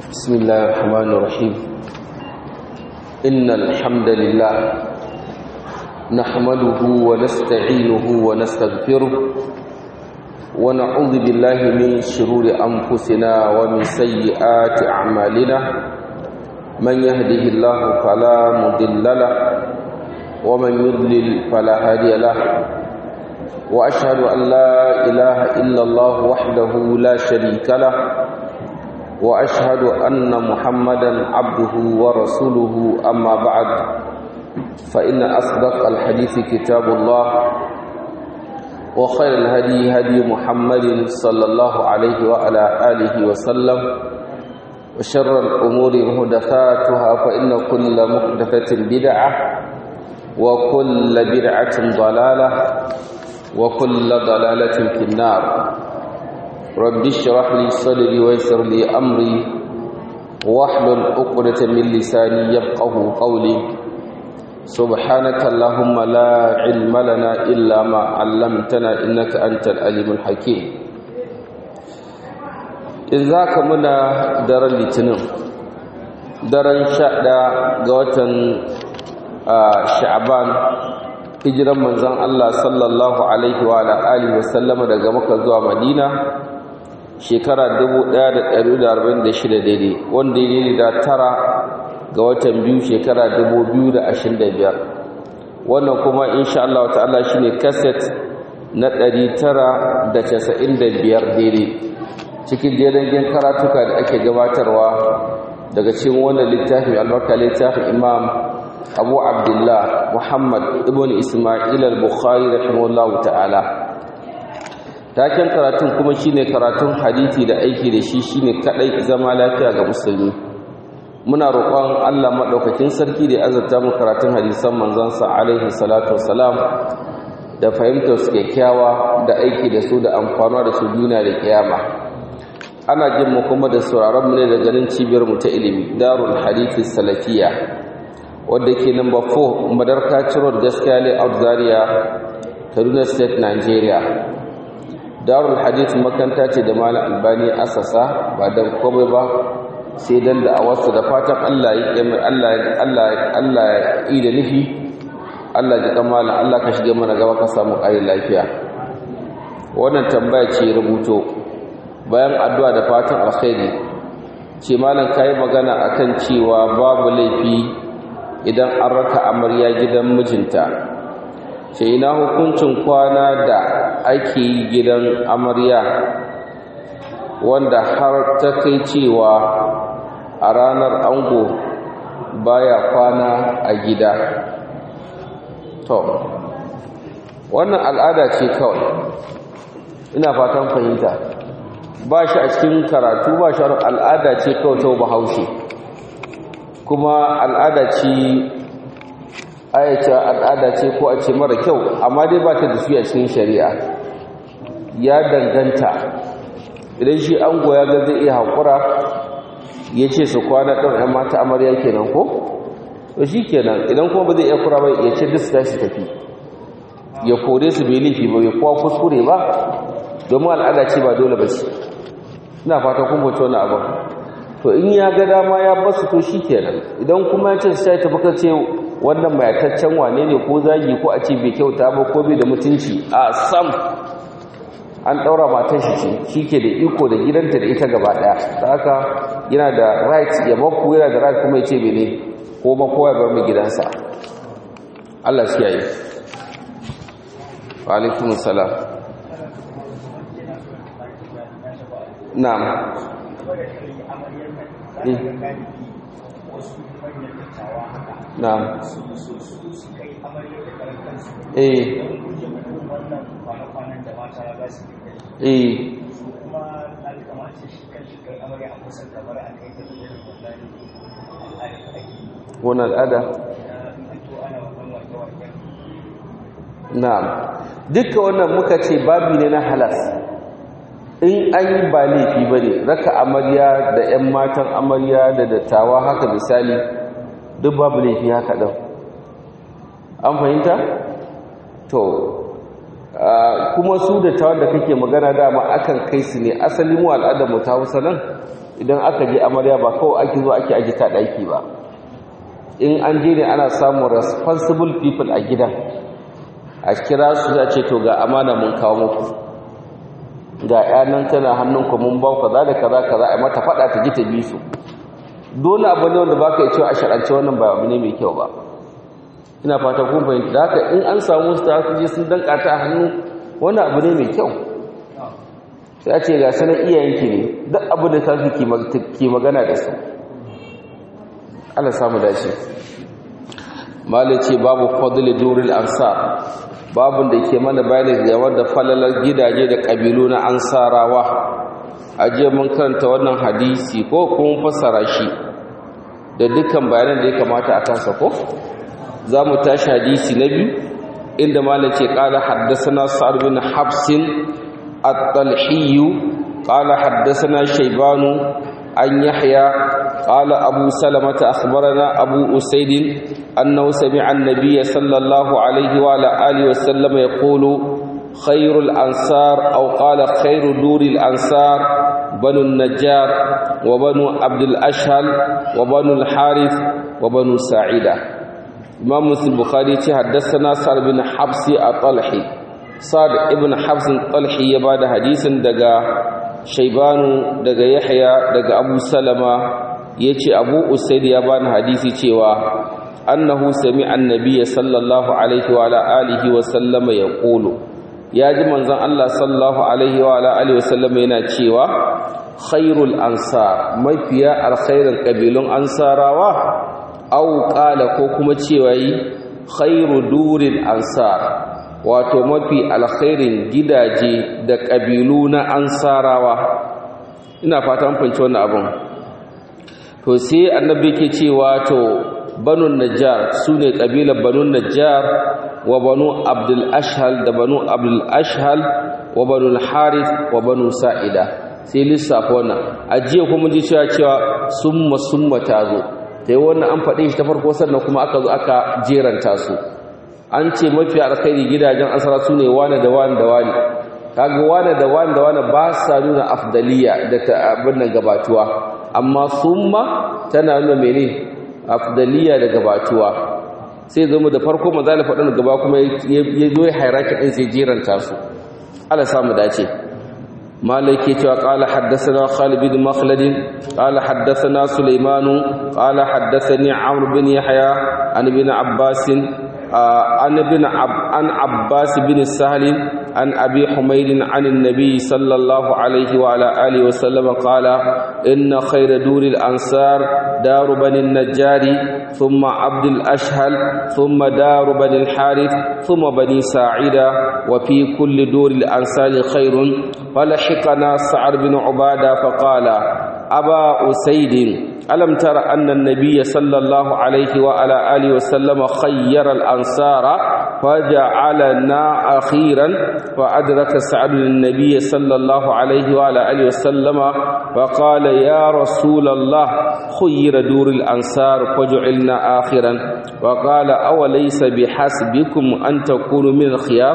بسم الله الرحمن الرحيم إن الحمد لله نحمده ونستعينه ونستغفره ونعوذ بالله من شرور أنفسنا ومن سيئات أعمالنا من يهده الله فلا مضل له ومن يضلل فلا هادي له وأشهد أن لا إله إلا الله وحده لا شريك له واشهد ان محمدا عبده ورسوله اما بعد فان اصدق الحديث كتاب الله وخير الهدي هدي محمد صلى الله عليه وعلى اله وسلم وشر الامور محدثاتها فان كل محدثه بدعه وكل بدعه ضلاله وكل ضلاله في النار رب اشرح لي صدري ويسر لي امري واحلل عقدة من لساني يفقه قولي سبحانك اللهم لا علم لنا الا ما علمتنا انك انت العليم الحكيم إذا كمنا دار الاثنين daren sha ɗaya ga watan sha'aban hijiran manzon Allah sallallahu alaihi wa alihi wa sallama daga Makka zuwa Madina shekara 1146 daidai wanda ya da tara ga watan biyu shekara 2025 wannan kuma insha Allah ta'ala shine cassette na 995 daidai cikin jerin karatuka da ake gabatarwa daga cikin wannan littafin albarka littafin Imam Abu Abdullah Muhammad ibn Isma'il al-Bukhari rahimahullahu ta'ala taken karatun kuma shine karatun hadisi da aiki da shi shine kadai zama lafiya ga musulmi muna roƙon Allah madaukakin sarki da azurta mu karatun hadisan manzon sa alaihi salatu wassalam da fahimtar su kyakkyawa da aiki da su da amfanuwa da su duniya da kiyama ana jin mu kuma da sauraron mu ne da ganin cibiyar mu ta ilimi darul hadisi salafiya wanda ke number 4 madarka road gaskiya layout zaria kaduna state nigeria darul hadith makanta ce da malam albani asasa ba dan komai ba sai dan da awarsa da fatan Allah ya mai Allah Allah Allah yi da nufi Allah ji kamala Allah ka shige mana gaba ka samu ƙarin lafiya wannan tambaya ce rubuto bayan addu'a da fatan alkhairi ce malam kai magana akan cewa babu laifi idan an raka amarya gidan mijinta ce ina hukuncin kwana da ake yi gidan amarya wanda har ta kai cewa a ranar ango baya kwana a gida to wannan al'ada ce kawai ina fatan fahimta ba shi a cikin karatu ba shi al'ada ce kawai ta bahaushe kuma al'ada ce ayyace al'ada ce ko a ce mara kyau amma dai ba ta da su a cikin shari'a ya danganta idan shi an goya ga zai iya haƙura ya ce su kwana ɗan ‘yan mata amarya kenan ko? to shi kenan idan kuma ba zai iya kura ba ya ce duk su tashi tafi ya kore su bai laifi ba ya kuwa kuskure ba domin al'ada ce ba dole ba ce ina fata kun bace wani abin to in ya ga dama ya basu to shi kenan idan kuma ya ce su tashi tafi ce wannan mayataccen wane ne ko zagi ko a ce bai kyauta ba ko bai da mutunci a sam an ɗaura matan shi ce shi ke da iko da gidanta da ita gaba ɗaya da haka yana da right ya bakku yana da right kuma ya ce bene ko ma kowa ya bar mai gidansa Allah shi yayi wa alaikum salam na'am na'am eh eh wani al'ada na'am dukkan wannan muka ce babi ne na halas in an yi ba laifi ba ne raka amarya da 'yan matan amarya da dattawa haka misali duk babu laifi haka ɗan an fahimta? to kuma su da tawar da kake magana dama akan kai su ne asali mu al'adar mu ta hausa nan idan aka je amarya ba kawai ake zo ake aji ta ɗaki ba in an je ne ana samun responsible people a gidan a kira su za ce to ga amana mun kawo muku ga yanan tana hannunku mun ba kaza da kaza kaza a mata fada ta ji ta bi su dole abu ne wanda baka yi cewa a shar'ance wannan ba abu ne mai kyau ba ina fata kun fahimta da haka in an samu su ta je sun danka ta hannu wannan abu ne mai kyau sai a ce ga sanar iyayenki ne duk abu da ta fi ki magana da su Allah samu dace malice babu fadl duril ansar babun da ke mana bayani game da falalar gidaje da kabilu na ansarawa aje mun karanta wannan hadisi ko kuma fassara shi da dukkan bayanan da ya kamata a kansa ko zamu tashi hadisi na biyu inda malice qala haddathana sa'd bin habsin at-talhi qala haddathana shaybanu عن يحيى قال أبو سلمة أخبرنا أبو أسيد أنه سمع النبي صلى الله عليه وعلى آله وسلم يقول خير الأنصار أو قال خير دور الأنصار بنو النجار وبنو عبد الأشهل وبنو الحارث وبنو سعيدة إمام مسلم البخاري حدثنا سعد بن حبس الطلحي سعد ابن حبس الطلحي يباد حديثا دقا shaibanu daga yahya daga abu salama ya ce abu usaid ya bani hadisi cewa annahu sami annabiya sallallahu alaihi wa alihi wa sallama ya ƙulu ya ji manzon Allah sallallahu alaihi wa alihi wa sallama yana cewa khairul ansar mafiya alkhairin kabilun ansarawa au qala ko kuma cewa yi khairu duril ansar wato mafi alkhairin gidaje da ƙabilu na ansarawa ina fata an fahimci wannan abin to sai annabi yake cewa to banu najjar sune ƙabilar banu najjar wa banu abdul ashhal da banu abdul ashhal wa banu harith wa banu sa'ida sai lissafa wannan ajiya kuma ji cewa cewa summa summa tazo sai wannan an faɗe shi ta farko sannan kuma aka zo aka jeranta su an ce mafi alkhairi gidajen asara su ne wane da wane da wane kaga wane da wane da wane ba sa nuna afdaliya da ta abin nan gabatuwa amma summa tana nuna mene afdaliya da gabatuwa sai zama da farko maza da faɗin gaba kuma ya zo ya hairaki ɗin sai jeranta su ala samu dace مالك قال حدثنا خالد بن مخلد قال حدثنا سليمان قال حدثني عمرو بن يحيى عن ابن عباس عن ابن عب عن عباس بن سهل عن ابي حميد عن النبي صلى الله عليه وعلى اله وسلم قال ان خير دور الانصار دار بني النجار ثم عبد الاشهل ثم دار بني الحارث ثم بني ساعده وفي كل دور الانصار خير فلحقنا سعد بن عباده فقال ابا اسيد ألم تر أن النبي صلى الله عليه وعلى آله وسلم خير الأنصار فجعلنا أخيرا فأدرك سعد النبي صلى الله عليه وعلى آله وسلم فقال يا رسول الله خير دور الأنصار فجعلنا آخرا وقال أوليس بحسبكم أن تكونوا من الخيار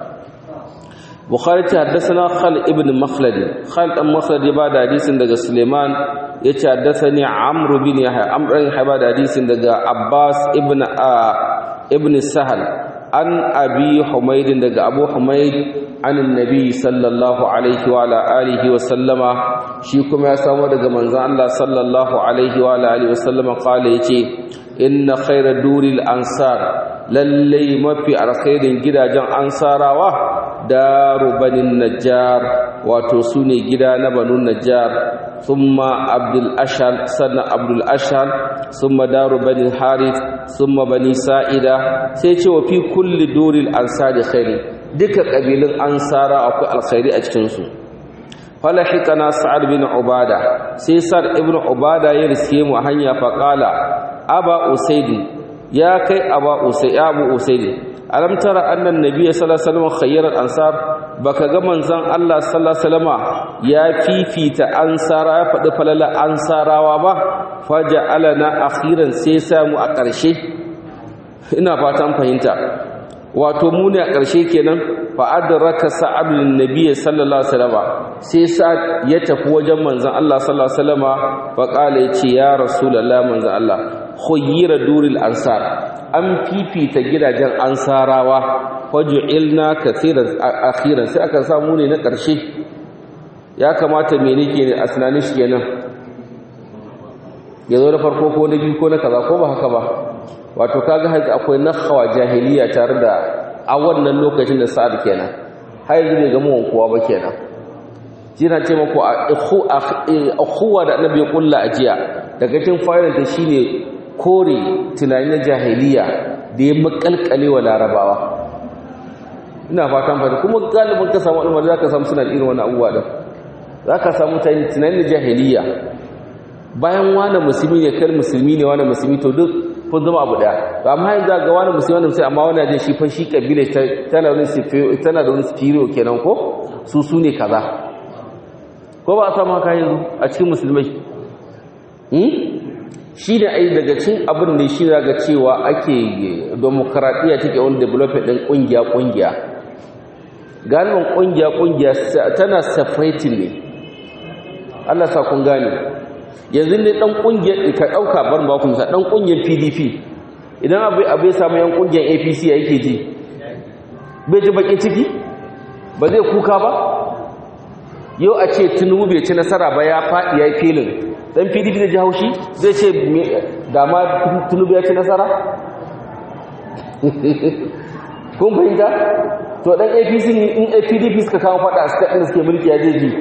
bukhari ta haddasa khal ibn makhlad khal dan makhlad ya bada hadisin daga suleiman ya ce haddasani amr bin yahya amr bin yahya bada hadisin daga abbas ibn a ibn sahal an abi humayd daga abu humayd an annabi sallallahu alaihi wa alihi wa sallama shi kuma ya samu daga manzon Allah sallallahu alaihi wa alihi wa sallama qala yace inna khayra duril ansar lallai mafi alkhairin gidajen ansarawa daru banin najjar wato su ne gida na banu najjar thumma abdul ashal sannan abdul ashal thumma daru bani harith thumma bani sa'ida sai ce wa fi kulli duril ansari khairi duka kabilun ansara akwai alkhairi a cikin su falahikana sa'ad bin ubada sai sa'ad ibn ubada ya riske mu a hanya faqala aba usaidi ya kai aba usaidi abu usaidi alam tara annan nabiy sallallahu alaihi wasallam khayyaral ansar baka ga manzon Allah sallallahu alaihi wasallam ya fifita ansara ya faɗi falala ansarawa ba faja'alana akhiran sai samu a ƙarshe ina fatan fahimta wato mu ne a ƙarshe kenan fa adraka sa'ad bin nabiy sallallahu alaihi wasallam sai sa'ad ya tafi wajen manzon Allah sallallahu alaihi wasallam fa qala yace ya rasulullah manzon Allah khayyira duril ansar an fifita gidajen ansarawa faj'ilna kathiran akhiran sai aka samu ne na ƙarshe ya kamata me nake ne a tunanin shi kenan yazo da farko ko na biyu ko na kaza ko ba haka ba wato kaga haka akwai nakhawa jahiliya tare da a wannan lokacin da sa'ad kenan har yanzu bai ga mu kowa ba kenan jina ce mako a akhuwa da annabi kulla ajiya daga cikin fa'idar ta shine kore tunani na jahiliya da ya makalkale wa larabawa ina fatan fata kuma galibin ka samu al'umma zaka samu suna irin wannan abubuwa din zaka samu tunani na jahiliya bayan wani musulmi ne kar musulmi ne wani musulmi to duk kun zama abu daya to amma yanzu ga wani musulmi wani sai amma wani da shi fa shi kabila tana wani tana da wani spiro kenan ko su su ne kaza ko ba a samu haka yanzu a cikin musulmai hmm shi da ai daga cin abin ne shi daga cewa ake demokradiya take wani development din kungiya kungiya galibin kungiya kungiya tana separating ne Allah sa kun gane yanzu ne dan kungiyar ka dauka bar ba kun sa dan kungiyar PDP idan abai abai samu yan kungiyar APC yake ji bai ji bakin ciki ba zai kuka ba yau a ce Tinubu bai ci nasara ba ya fadi yayi filin dan PDP da ji haushi zai ce da ma Tinubu ya ci nasara kun fahimta to dan APC in PDP suka kawo fada suka din suke mulki ya je ji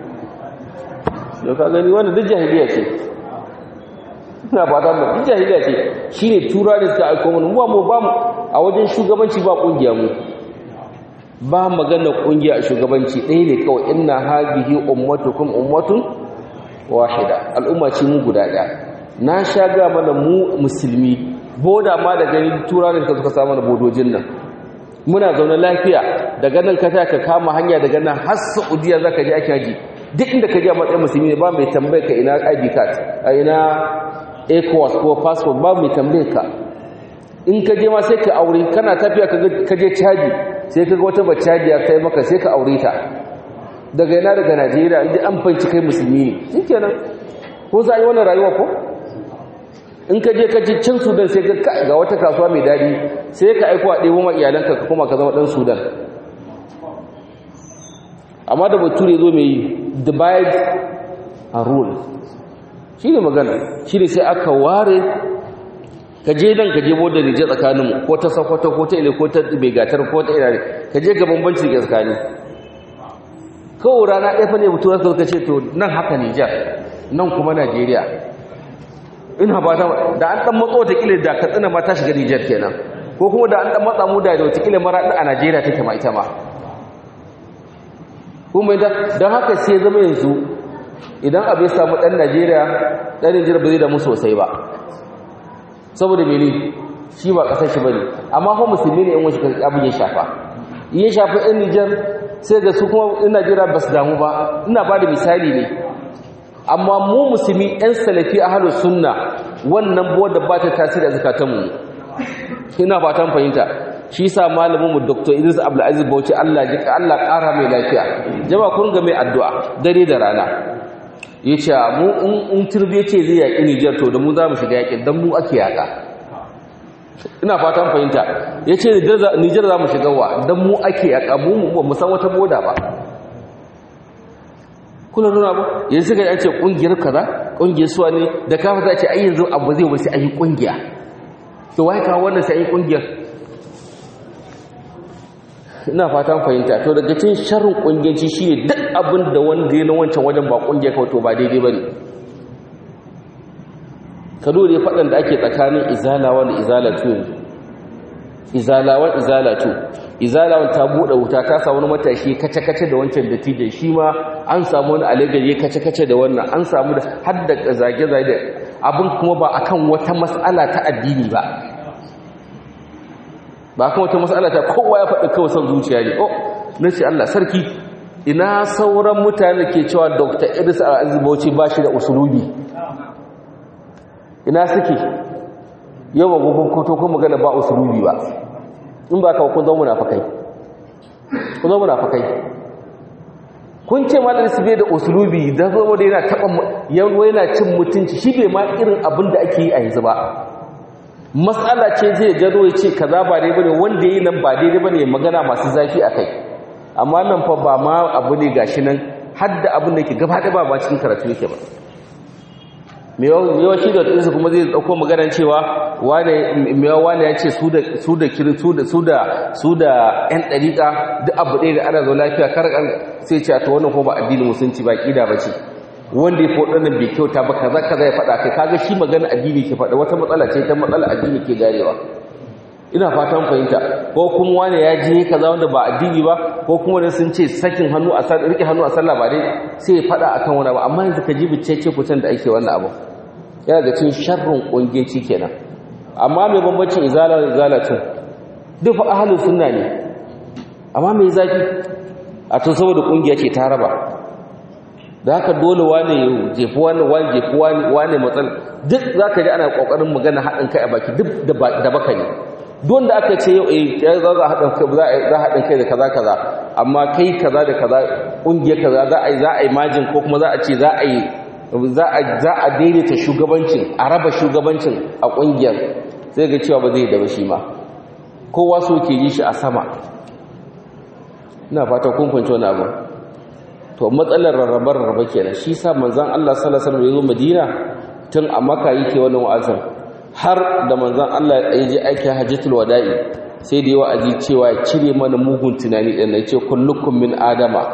da ka gani wannan duk jahiliya ce ina fata mu duk jahiliya ce shine tura da suka aiko mun mu ba mu a wajen shugabanci ba kungiya mu ba magana kungiya a shugabanci ɗaya ne kawai inna hadhihi ummatukum ummatun wahida al'umma ce mu guda ɗaya na sha ga mana mu musulmi boda ma da gani tura da suka samu da bodojin nan muna zaune lafiya daga nan ka ka kama hanya daga nan har Saudiya zaka je ake haji duk inda ka je a matsayin musulmi ne ba mai tambayar ka ina ID card a ina ECOWAS ko passport ba mai tambayar ka in ka je ma sai ka aure kana tafiya ka je caji sai ka ga wata baccajiya kai maka sai ka aure ta daga ina daga Najeriya inda an fanci kai musulmi ne shikenan ko za a yi wannan rayuwa ko in ka je ka ji cin Sudan sai ka ga wata kasuwa mai dadi sai ka aiko a ɗebo ma iyalanka ka kuma ka zama ɗan Sudan amma da bature zo mai divide and rule shi ne magana shi ne sai aka ware ka je nan ka je bodda rije tsakaninmu ko ta sakwato ko ta ile ko ta begatar ko ta ina ka je ga bambanci ke tsakani kawai rana ɗaya fa ne mutuwar ka ce to nan haka nijar nan kuma najeriya ina ba ta da an ɗan matso watakila da katsina ma ta shiga nijar kenan ko kuma da an ɗan matsa mu da watakila mara a najeriya take ma ita ma kuma don haka sai zama yanzu idan abu ya samu ɗan najeriya ɗan nijar ba zai damu sosai ba saboda mene shi ba ƙasar shi ba ne amma kuma musulmi ne yan wasu abin ya shafa iya shafa ɗan nijar sai ga su kuma ɗan najeriya ba su damu ba ina ba da misali ne amma mu musulmi yan salafi a halin sunna wannan buwar da ba ta tasiri a zukatanmu ina fatan fahimta shi sa malamin mu Dr. Idris Abdulaziz Bauchi Allah ji Allah ƙara mai lafiya jama'a kun ga mai addu'a dare da rana yace mu in in turbe ce zai yaki Niger to da mu za mu shiga yakin dan mu ake yaka ina fatan fahimta yace Niger za mu shiga wa dan mu ake yaka mu ba mu san wata boda ba kuna nuna ba yanzu ga yace kungiyar kaza kungiyar suwa ne da kafa za ce ai yanzu abu zai wasu ayi kungiya to wai ka wannan sai ayi kungiyar ina fatan fahimta to daga cikin sharrin kungiyanci shine duk abin da wanda ya na wancan wajen ba kungiya kawai to ba daidai bane ka dole fadan da ake tsakanin izalawa da izalatu yanzu izalawan izalatu izalawan ta bude wuta ta samu wani matashi kace-kace da wancan dattijan shi ma an samu wani alagar ya kace-kace da wannan an samu da har da zage-zage abin kuma ba akan wata mas'ala ta addini ba ba kan wata matsala ta kowa ya faɗi kawai son zuciya ne oh na ce Allah sarki ina sauran mutane ke cewa Dr. Idris Al-Aziz Bauchi ba shi da usulubi ina suke yawa gugun koto kuma magana ba usulubi ba in ba ka kun zama munafakai kun zama munafakai kun ce malar su bai da usulubi da zama da yana taɓa yawo yana cin mutunci shi bai ma irin abin da ake yi a yanzu ba matsala ce zai gado ya ce kaza ba dai bane wanda yi nan ba daidai bane magana masu zafi a kai amma nan fa ba ma abu ne gashi nan har da abin da ke gaba da ba ba cikin karatu yake ba me yawa shi da tsinsa kuma zai dauko maganar cewa wane me yawa wane ya ce su da su da kiri su da su da su da yan dariƙa duk abu ɗaya da ana zo lafiya kar sai ce to wannan ko ba addinin musulunci ba kida bace wanda ya fi waɗannan bai kyauta ba kaza kaza ya faɗa kai kaga shi magana addini ke faɗa wata matsala ce ta matsala addini ke garewa ina fatan fahimta ko kuma wani ya je kaza wanda ba addini ba ko kuma wani sun ce sakin hannu a sallah rike hannu a sallah ba dai sai ya faɗa akan wani ba amma yanzu ka ji bicece kucin da ake wannan abu yana ga cin sharrin ƙungiyanci kenan amma mai bambancin izala da izalatin duk fa ahlus sunna ne amma mai zafi a to saboda ƙungiya ce ta raba da haka dole wane ya jefi wani wani jefi wani wane matsal duk za ka ji ana ƙoƙarin magana haɗin kai a baki duk da baka ne don da aka ce yau ya za a haɗin kai za a haɗin kai da kaza kaza amma kai kaza da kaza ƙungiyar kaza za a yi za a yi majin ko kuma za a ce za a yi za a daidaita shugabancin a raba shugabancin a ƙungiyar sai ga cewa ba zai da ba shi ma kowa so ke yi shi a sama ina fata kun fahimci wani abu to matsalar rarrabar rarraba kenan shi sa manzon Allah sallallahu alaihi wasallam ya zo Madina tun a Makka yake wannan wa'azin har da manzon Allah ya je aiki hajjatul wada'i sai da yawa aji cewa ya cire mana mugun tunani din yace kullukum min adama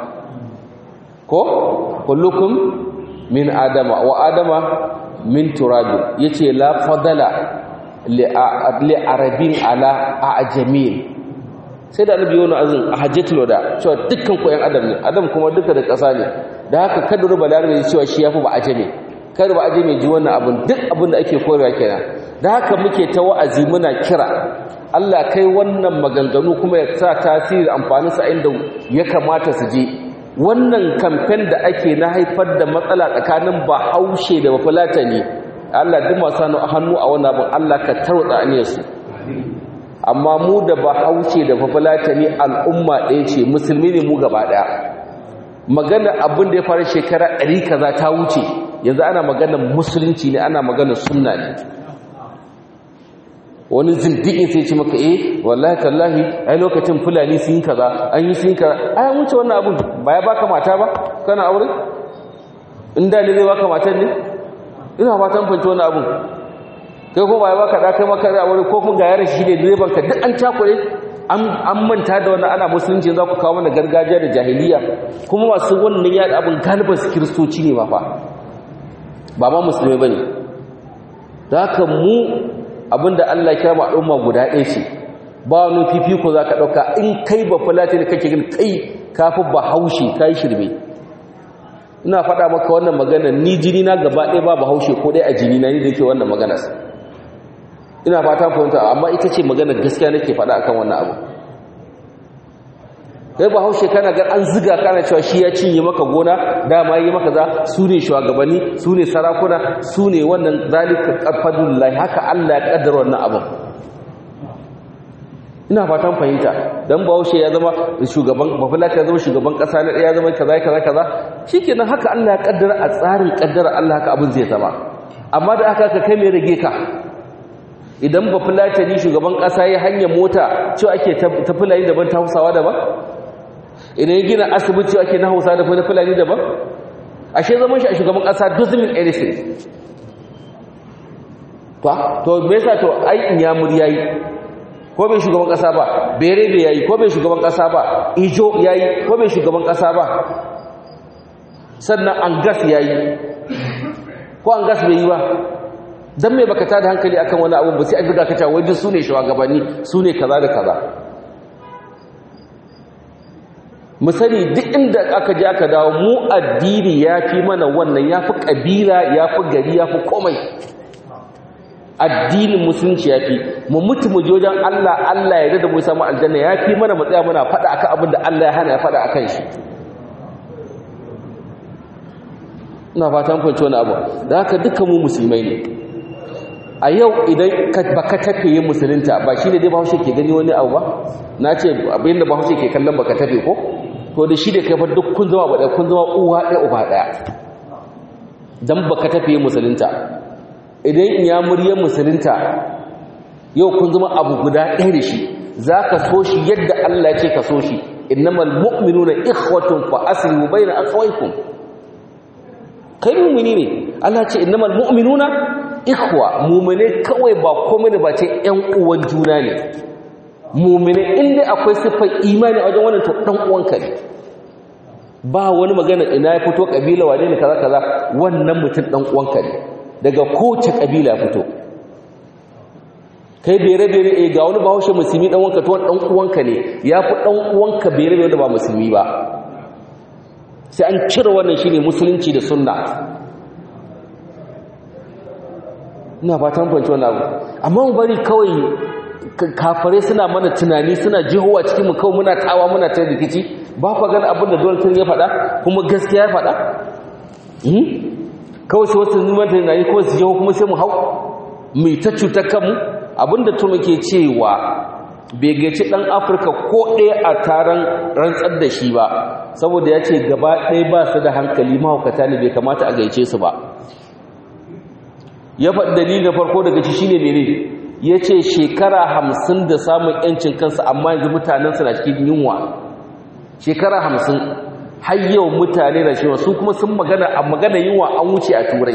ko kullukum min adama wa adama min turab yace la fadala li arabin ala ajamin sai da annabi yana azin a hajjatul wada cewa dukkan ku yan adam ne adam kuma duka da ƙasa ne da haka kada ruba larabe cewa shi yafi ba ajame kada ba ajame ji wannan abin duk abin da ake koyarwa kenan da haka muke ta wa'azi muna kira Allah kai wannan maganganu kuma ya sa tasiri amfanin sa inda ya kamata su je wannan kamfen da ake na haifar da matsala tsakanin bahaushe da bafulatani Allah duk masu hannu a wannan abin Allah ka tarwatsa aniyarsu amma mu da bahaushe da bafulatani al'umma ɗaya ce musulmi ne mu gaba ɗaya magana abin da ya fara shekara ɗari kaza ta wuce yanzu ana maganar musulunci ne ana maganar sunna ne wani zindiƙin sai ce maka eh wallahi tallahi ai lokacin fulani sun yi kaza an yi sun kaza ai wuce wannan abun ba ya baka mata ba kana aure in da ne zai baka matan ne ina fatan fanci wannan abun kai ko ba ya baka da kai maka da aure ko kuma ga yaran shi ne direban ka duk an takure an an manta da wannan ana musulunci za ku kawo mana gargajiya da jahiliya kuma masu wannan ya abun galiban su kiristoci ne ba fa ba ma musulmai bane da haka mu abinda Allah ya kira al'umma guda ɗaya ce ba wani fifiko za ka ɗauka in kai ba fulati da kake gani kai kafi ba haushi kai shirme ina faɗa maka wannan magana ni jini na gaba ɗaya ba ba haushe ko ɗaya a jini na ni da ke wannan magana ina fata fahimta amma ita ce magana gaskiya nake faɗa akan wannan abu kai ba haushe kana ga an ziga kana cewa shi ya cinye maka gona dama yi maka za su ne shugabanni su ne sarakuna su ne wannan zalika qadfadullahi haka Allah ya kaddara wannan abin ina fatan fahimta dan bahaushe ya zama shugaban bafulata ya zama shugaban kasa na ya zama kaza kaza kaza shikenan haka Allah ya kaddara a tsarin kaddara Allah haka abin zai zama amma da aka ka kai mai rage ka idan bafulata ni shugaban kasa ya hanya mota cewa ake ta fulani daban ta Hausawa daban idan ya gina asibiti ake na hausa da na fulani daban ashe zaman shi a shugaban ƙasa doesn't mean anything to to me yasa to ai in ya muri yayi ko bai shugaban ƙasa ba berebe yayi ko bai shugaban ƙasa ba ijo yayi ko bai shugaban ƙasa ba sannan angas yayi ko angas bai yi ba dan me baka tada hankali akan wani abu ba sai an riga ka cewa wai duk sune shugabanni sune kaza da kaza mu sani duk inda aka je aka dawo mu addini ya fi mana wannan ya fi ƙabila ya fi gari ya fi komai addinin musulunci ya fi mu mutu mu jojen Allah Allah ya da mu samu aljanna ya fi mana matsaya muna faɗa akan abin da Allah ya hana ya faɗa akan shi ina fatan fahimci wani abu da haka dukkan mu musulmai ne a yau idan ba ka tafe yin musulunta ba shi ne dai bahaushe ke gani wani abu ba na ce abin da bahaushe ke kallon ba ka tafe ko to da shi da kai fa duk kun zama ba kun zama uwa ɗaya uba ɗaya don ba ka tafe yin musulunta idan in ya muryar musulunta yau kun zama abu guda ɗaya da shi za ka so shi yadda Allah ce ka so shi innamal mu'minuna ikhwatun fa aslihu bayna akhawaykum kai mu'mini ne Allah ce innamal mu'minuna ikhwa mu'mine kawai ba komai da ba ce ƴan uwan juna ne mu'mine inda akwai sifar imani a wajen wannan to dan uwanka ne ba wani magana ina ya fito kabila wane ne kaza kaza wannan mutum dan uwanka ne daga kowace kabila ya fito kai bere bere eh ga wani bahaushe musulmi dan wanka to dan uwanka ne yafi dan uwanka bere bere da ba musulmi ba sai an cire wannan shine musulunci da sunna ina fatan fahimci wannan abu amma mu bari kawai kafare suna mana tunani suna jihowa cikin mu kawai muna tawa muna ta rikici ba ku gani abin da Donald Trump ya faɗa kuma gaskiya ya faɗa kawai sai wasu neman tunani kuma su jiho kuma sai mu hau mai ta cutar kanmu abinda tuma ke cewa bai gaci ɗan afirka ko ɗaya a taron rantsar da shi ba saboda ya ce gaba ɗaya ba su da hankali mahaukata ne bai kamata a gaice su ba ya faɗi dalilin da farko daga ci shine mene ya ce shekara hamsin da samun yancin kansa amma yanzu mutanensu na cikin yunwa shekara hamsin har yau mutane na cewa su kuma sun magana a magana yunwa an wuce a turai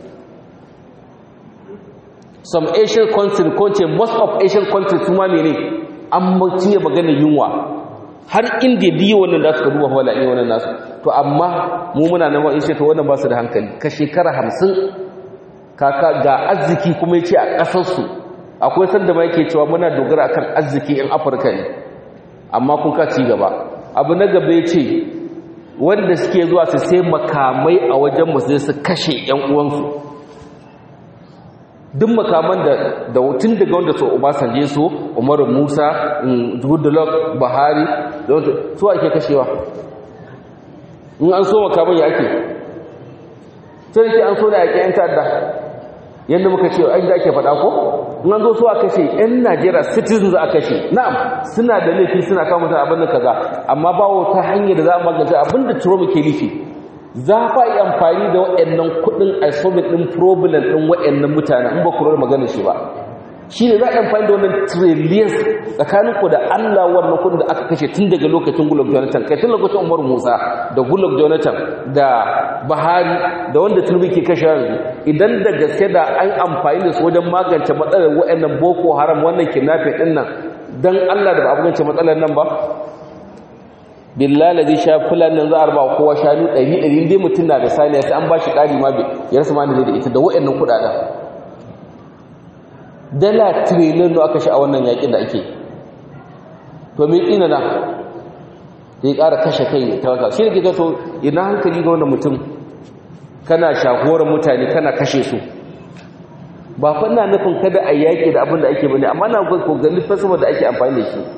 some asian countries ko ce most of asian countries kuma mene an mutuye magana yunwa har inda biyu wannan da suka duba wala iya wannan nasu to amma mu muna nan wa'in ce to wannan ba su da hankali ka shekara hamsin kaka ga arziki kuma ya ce a ƙasarsu akwai sanda ma yake cewa muna dogara akan arziki in afirka ne amma kun ka ci gaba abu na gaba ya ce wanda suke zuwa su sai makamai a wajen musu su kashe 'yan uwansu duk makaman da da tun daga wanda su Obasanjo su Umaru Musa Goodluck Buhari da wanda su ake kashewa in an so makaman ya ake sai ke an so da yake yan ta'adda yanda muka ce ai da ake faɗa ko in an zo su a kashe yan Najeriya citizens a kashe na'am suna da laifi suna kawo mutane abin da kaza amma ba wata hanyar da za a magance abin da Trump ke nufi za fa yi amfani da waɗannan kuɗin a solving ɗin problem ɗin waɗannan mutane in ba ku rawar magana shi ba shi ne za a yi amfani da wannan trillions tsakanin ku da Allah wannan kuɗin da aka kashe tun daga lokacin Goodluck Jonathan kai tun lokacin Umar Musa da Goodluck Jonathan da Buhari da wanda Tinubu ke kashe yanzu idan da gaske da an amfani da su wajen magance matsalar waɗannan Boko Haram wannan kidnapping ɗin nan dan Allah da ba a magance matsalar nan ba billahi sha fulan nan za a raba kowa shanu 100 100 dai mutum na da saniya sai an ba shi ƙari ma ya rasa ma da ita da waɗannan kuɗaɗen dala trillion da aka sha a wannan yaƙin da ake to me tsina na zai ƙara kashe kai ta wata shi ne ke so ina hankali ga wannan mutum kana shagorar mutane kana kashe su ba fa ina nufin kada a yaƙi da abin da ake bane amma na ko ganin fasama da ake amfani da shi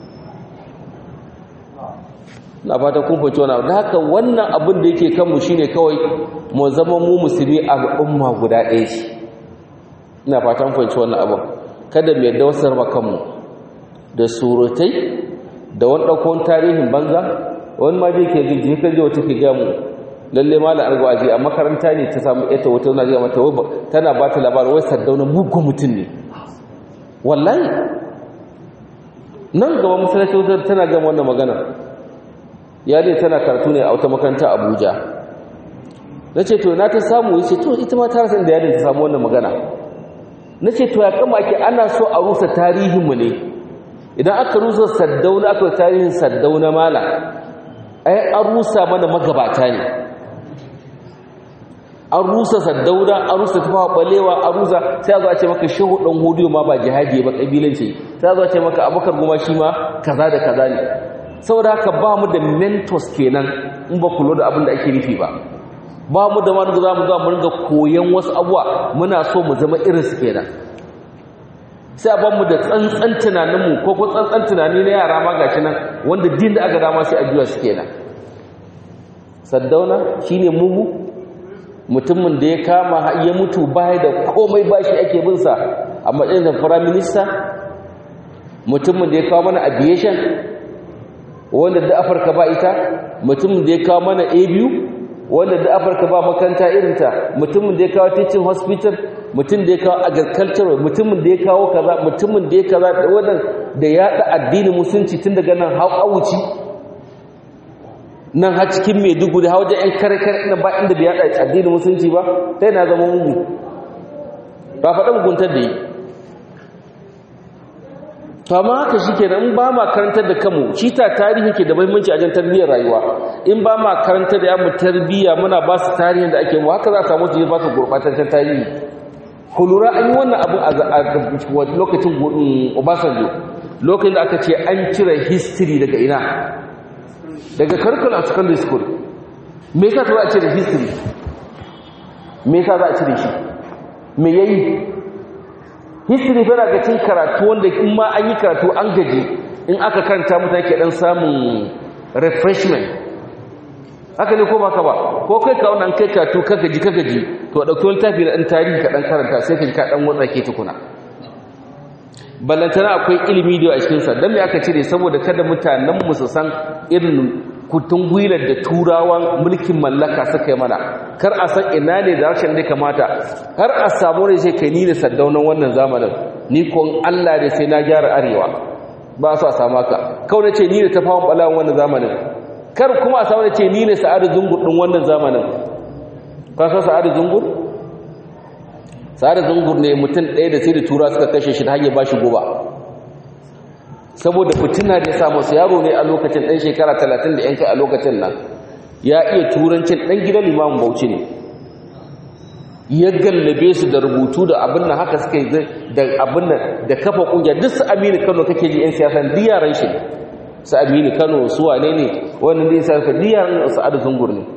na fata kun fahimci wannan da haka wannan abin da yake kanmu shine kawai mu zama mu musulmi al'umma guda ɗaya ce ina fatan fahimci wannan abin kada mu yadda wasu raba kanmu da surutai da wani ɗaukon tarihin banza wani ma je ke ji kan je wata ke ga mu lalle ma la'ar gwaji a makaranta ne ta samu ita wata na ga mata tana ba ta labarin wai sardauna mugun mutum ne wallahi nan gaba masallaci tana gama wannan magana ya dai tana karatu ne a wata makaranta abuja na ce to na ta samu ya ce to ita ma ta rasa da yadda ta samu wannan magana na ce to ya kama ake ana so a rusa tarihinmu ne idan aka rusa saddauna aka tarihin saddauna mala ai an rusa mana magabata ne an rusa saddauna an rusa tafawa balewa an rusa sai a zo a ce maka shehu ɗan hudu ma ba jihadi ba ƙabilanci sai a zo a ce maka abokar goma shi ma kaza da kaza ne saboda haka ba mu da mentors kenan in ba kulo da abin da ake nufi ba ba mu da wani za mu za mu ringa koyon wasu abuwa muna so mu zama irinsu kenan sai a ban mu da tsantsan tunaninmu ko ko tsantsan tunani na yara ma gashi nan wanda din da aka dama sai a juya su kenan saddauna shine mugu mutumin da ya kama ya mutu baya da komai bashi ake bin sa a matsayin da prime minister mutumin da ya kawo mana aviation wanda da Afirka ba ita mutumin da ya kawo mana ABU wanda da Afirka ba makaranta irinta mutumin da ya kawo teaching hospital mutum da ya kawo agriculture mutumin da ya kawo kaza mutumin da ya kaza da wannan da ya da addinin musulunci tun daga nan har awuci nan har cikin Maiduguri har wajen ƴan kare-kare ina ba inda bai yada addinin musulunci ba sai na zama mugu ba faɗa muguntar da yi to amma haka shikenan in ba ma karantar da kanmu shi ta tarihi ke da muhimmanci a jan tarbiyyar rayuwa in ba ma karantar da yamu tarbiyya muna ba su tarihin da ake mu haka za a samu su ba su gurbataccen tarihi ku lura an yi wannan abu a lokacin Obasanjo lokacin da aka ce an cire history daga ina daga curriculum of secondary school me yasa za a cire history me yasa za a cire shi me yayi history fara ga cin karatu wanda in ma an yi karatu an gaji in aka karanta mutane ke dan samun refreshment haka ne ko baka ba ko kai ka wannan kai karatu ka gaji ka gaji to dauki wani tafi da dan tarihi ka dan karanta sai ka ji ka dan watsa ke tukuna ballantana akwai ilimi da a cikin sa dan me aka cire saboda kada mutanen mu su san irin kutun gwilar da turawan mulkin mallaka suka yi mana kar a san ina ne da rashin da kamata har a samu ne sai kai ni da saddaunan wannan zamanin ni ko Allah ne sai na gyara arewa ba su a samu haka kawai ce ni da tafawon balawan wannan zamanin kar kuma a samu ne ce ni ne sa'adu zungur din wannan zamanin ka san sa'adu zungur sa'adu zungur ne mutum ɗaya da sai da tura suka kashe shi ta hanyar ba shi goba saboda fitina da ya samu su yaro ne a lokacin ɗan shekara talatin da yanka a lokacin nan ya iya turancin ɗan gidan limamin bauchi ne ya gallabe su da rubutu da abin nan haka suka yi da abin nan da kafa ƙungiya duk su aminu kano kake ji 'yan siyasa duk yaran shi su aminu kano su wane ne wannan da ya sa duk yaran su adu zungur ne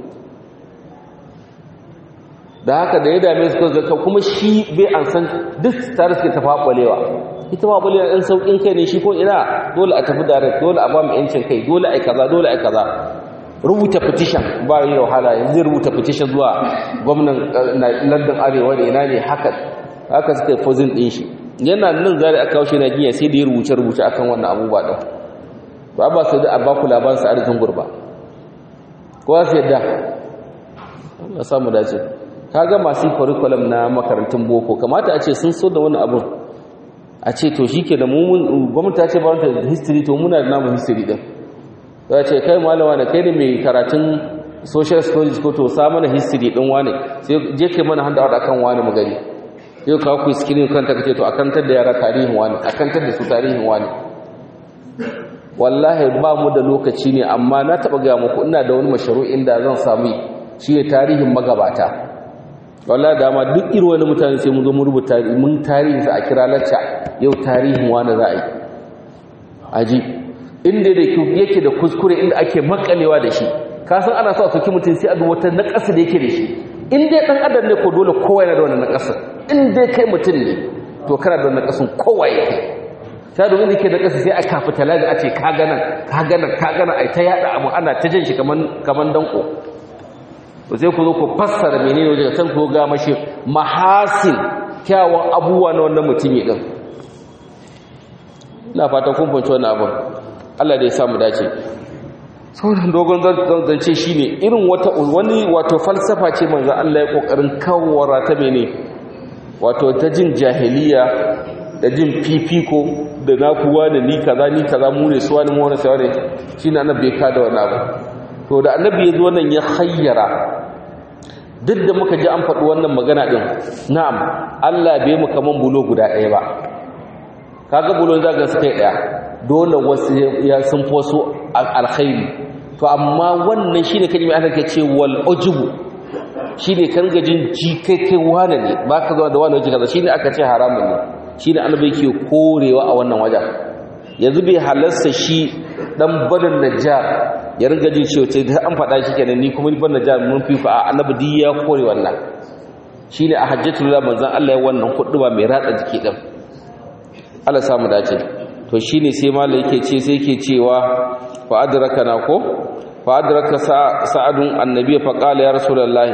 da haka da ya dame su zaka kuma shi bai an san duk tare suke tafa ɓalewa ita ma bale ɗan sauƙin kai ne shi ko ina dole a tafi direct dole a ba mu yancin kai dole ai kaza dole ai kaza rubuta petition ba yi da wahala yanzu rubuta petition zuwa gwamnan London Arewa da ina ne haka haka suka yi fozin ɗin shi yana nan zari aka kawo shi na giya sai da ya rubuce rubuce akan wannan abubuwa ɗin ba ba su da a baku labarin sa arzikin gurba ko za su yadda Allah samu dace kaga masu curriculum na makarantun boko kamata a ce sun so da wani abun a ce to shi ke da mummun gwamnati ta ce ba wanta history to muna da namu history din za ce kai malama da kai ne mai karatun social studies ko to sa mana history din wane sai je kai mana handa out akan wane mu gani sai ka ku screen kanta kace to akantar da yara tarihin wane akantar da su tarihin wane wallahi ba mu da lokaci ne amma na taba ga muku ina da wani mashru'in da zan samu shi ne tarihin magabata wallahi dama duk irin wani mutane sai mun zo mu rubuta mun tarihin sa a kira lacca yau tarihin wani za a yi aji inda da yake da kuskure inda ake makalewa da shi ka san ana so a soki mutum sai a duba wata naƙasa da yake da shi in dai dan adam ne ko dole kowa yana da wannan naƙasa in dai kai mutum ne to kana da wannan naƙasun kowa yake ta domin da ke da ƙasa sai a kafa talaga a ce ka ganan ka ganan ka ganan ai ta yada abu ana ta jan shi kaman kaman danko sai ku zo ku fassara menene wajen san ku ga mashi mahasin kyawun abubuwa na wannan mutumi din ina fatan kun fahimci wannan abin Allah da ya samu dace sauran dogon zance shine irin wata wani wato falsafa ce manzo Allah ya kokarin kawara ta mene wato ta jin jahiliya da jin fifiko da nakuwa da ni kaza ni kaza mu ne suwa ne mu wani sawa ne shine annabi ya kada wannan abu to da annabi ya zo wannan ya hayyara duk da muka ji an faɗi wannan magana ɗin na'am Allah bai mu kaman bulo guda ɗaya ba kaga bulo za ga su kai ɗaya dole wasu ya sun fi wasu alkhairi to amma wannan shine kan yi aka ce wal ujubu shine kan gajin ji kai kai wane ne ba ka zuwa da wani waje kaza shine aka ce haramun ne shine annabi yake korewa a wannan wajen yanzu bai halarsa shi dan badan najjar ya ringa jin cewa ce an faɗa shi kenan ni kuma ni ban najjar mun fi fa annabi di ya kore wannan shine a hajjatul la manzon Allah ya wannan ba mai ratsa jiki din Allah samu dace to shine sai malai yake ce sai yake cewa fa adrakana ko fa adraka sa'adun annabi fa qala ya rasulullahi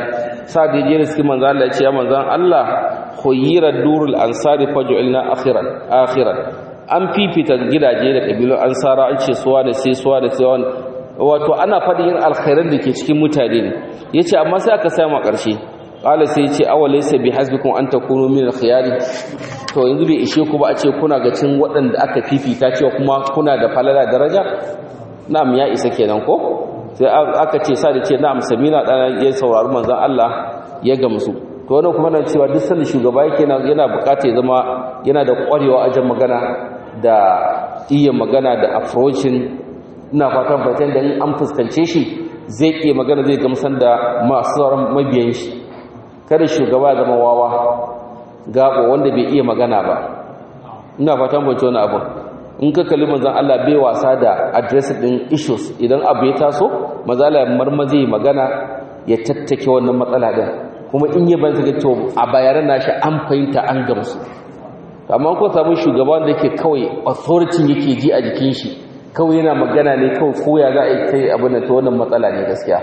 sa da je riski manzon Allah ya ce ya manzon Allah khuyira durul ansari faj'alna akhiran akhiran an fifita gidaje da kabilun ansara an ce suwa da sai suwa da sai wato ana fadin yin alkhairan da ke cikin mutane ne yace amma sai aka samu a ƙarshe qala sai yace awalaysa bihasbikum an takunu min alkhiyari to yanzu bai ishe ku ba a ce kuna ga cin waɗanda aka fifita cewa kuma kuna da falala daraja na'am ya isa kenan ko sai aka ce sa da ce na'am samina dan ya saurari manzon Allah ya gamsu to wannan kuma nan cewa duk sanda shugaba yake yana bukata ya zama yana da ƙwarewa ajan magana da iya magana da approaching ina fatan fatan da in an fuskance shi zai ke magana zai gamsar da masu sauran mabiyan shi kada shugaba ya zama wawa gabo wanda bai iya magana ba ina fatan fatan wani abu in ka kalli manzon Allah bai wasa da address din issues idan abu ya taso mazala marmazi magana ya tattake wannan matsala din kuma in yi ban ga to a bayaran nashi an fahimta an gamsu amma ko samu shugaban da yake kawai authority yake ji a jikin shi kawai yana magana ne kawai koya za a yi kai abin da ta wannan matsala ne gaskiya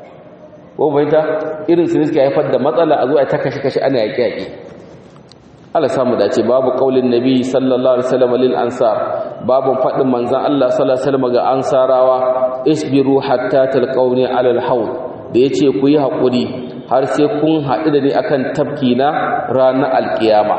ko fahimta irin su ne suka haifar da matsala a zo a ta kashe kashe ana yaƙi yaƙi Allah samu dace babu kaulin nabi sallallahu alaihi wasallam lil ansar babu fadin manzon Allah sallallahu alaihi wasallam ga ansarawa isbiru hatta talqawni ala al-hawd da yace ku yi hakuri har sai kun haɗu da ni akan tafki na ranar alkiyama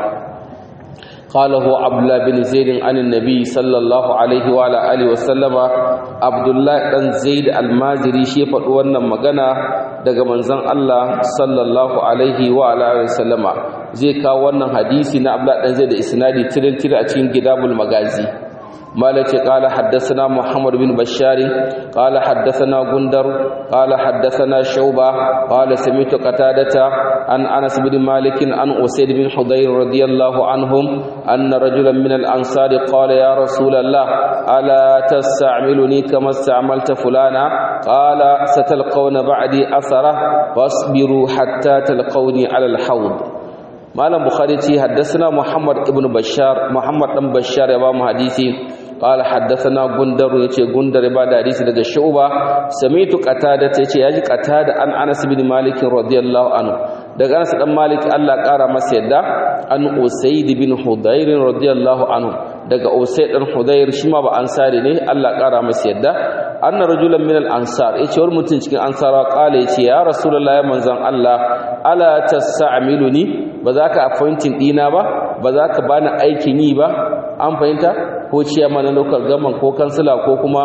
قاله عبد الله بن زيد عن النبي صلى الله عليه وعلى اله وسلم عبد الله بن زيد المازري shi faɗi wannan magana daga manzon Allah sallallahu alaihi wa ala alihi wasallama zai kawo wannan hadisi na Abdullah dan Zaid da isnadi tirin tirin a cikin Gidabul Magazi مالك قال حدثنا محمد بن بشار قال حدثنا غندر قال حدثنا شوبة قال سمعت قتادة عن أنس بن مالك عن أسيد بن حضير رضي الله عنهم أن رجلا من الأنصار قال يا رسول الله ألا تستعملني كما استعملت فلانا قال ستلقون بعدي أثره فاصبروا حتى تلقوني على الحوض مالك بخاري حدثنا محمد بن بشار محمد بن بشار يا حديثي قال حدثنا غندر yace gundar ba da hadisi daga shuba samitu qatada yace yaji qatada an Anas bin Malik radiyallahu anhu daga Anas dan Malik Allah kara masa yadda an Usayd bin Hudayr radiyallahu anhu daga Usayd dan Hudayr shi ma ba ansari ne Allah kara masa yadda anna rajulan min al-ansar yace wani mutum cikin ansarawa kala yace ya rasulullahi manzon Allah ala tas'amiluni ba za ka appointing dina ba ba za ka bani aikin yi ba an fahimta ko ciyama na local government ko kansila ko kuma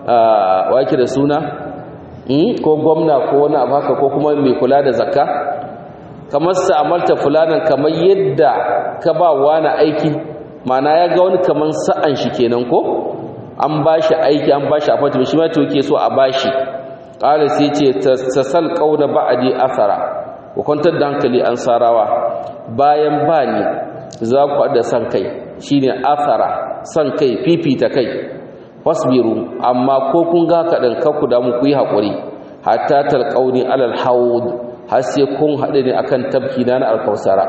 wake da suna ko gwamna ko wani abu haka ko kuma mai kula da zakka kamar amalta fulanan kamar yadda ka ba wani aiki mana ya ga wani kamar sa'an shi kenan ko an ba shi aiki an ba shi appointment shi ma to yake so a ba shi ƙara sai ce tasal ƙauna ba'adi asara ku kwantar da hankali an sarawa bayan ba ni za ku haɗa san kai shine asara san kai fifita kai fasbiru amma ko kun ga kaɗan kakku da mu ku yi haƙuri hatta talƙauni alal haud har sai kun haɗu ne akan tabki na alkausara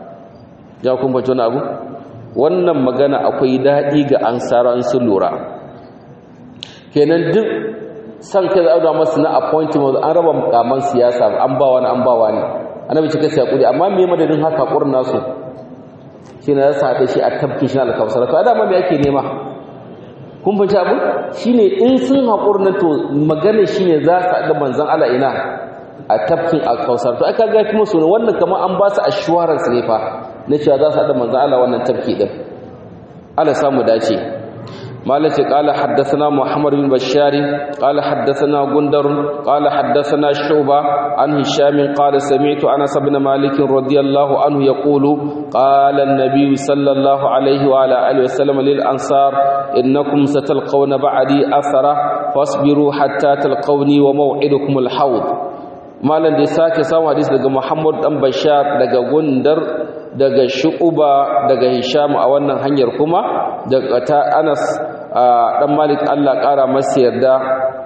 ya kun bace wani abu wannan magana akwai daɗi ga ansara sun lura kenan duk san kai za a masu na appointment an raba mukaman siyasa an ba wani an ba wani annabi cika sai hakuri amma me madadin haka hakurin nasu shine ya sa da shi a tabkin shi alkawsar to adama me ake nema kun fahimci abu shine in sun hakurin to magana shine za su da manzon Allah ina a tabkin alkawsar to aka ga kuma sunan wannan kamar an ba su assurance ne fa na cewa za su da manzon Allah wannan tabki din Allah samu dace مالك قال حدثنا محمد بن بشار قال حدثنا غندر قال حدثنا شعبة عن هشام قال سمعت أنس بن مالك رضي الله عنه يقول قال النبي صلى الله عليه وعلى آله وسلم للأنصار إنكم ستلقون بعدي أثرة فاصبروا حتى تلقوني وموعدكم الحوض malam da sake samu hadisi daga Muhammad dan Bashar daga Gundar daga Shu'ba daga Hisham a wannan hanyar kuma daga ta Anas dan Malik Allah kara masa yarda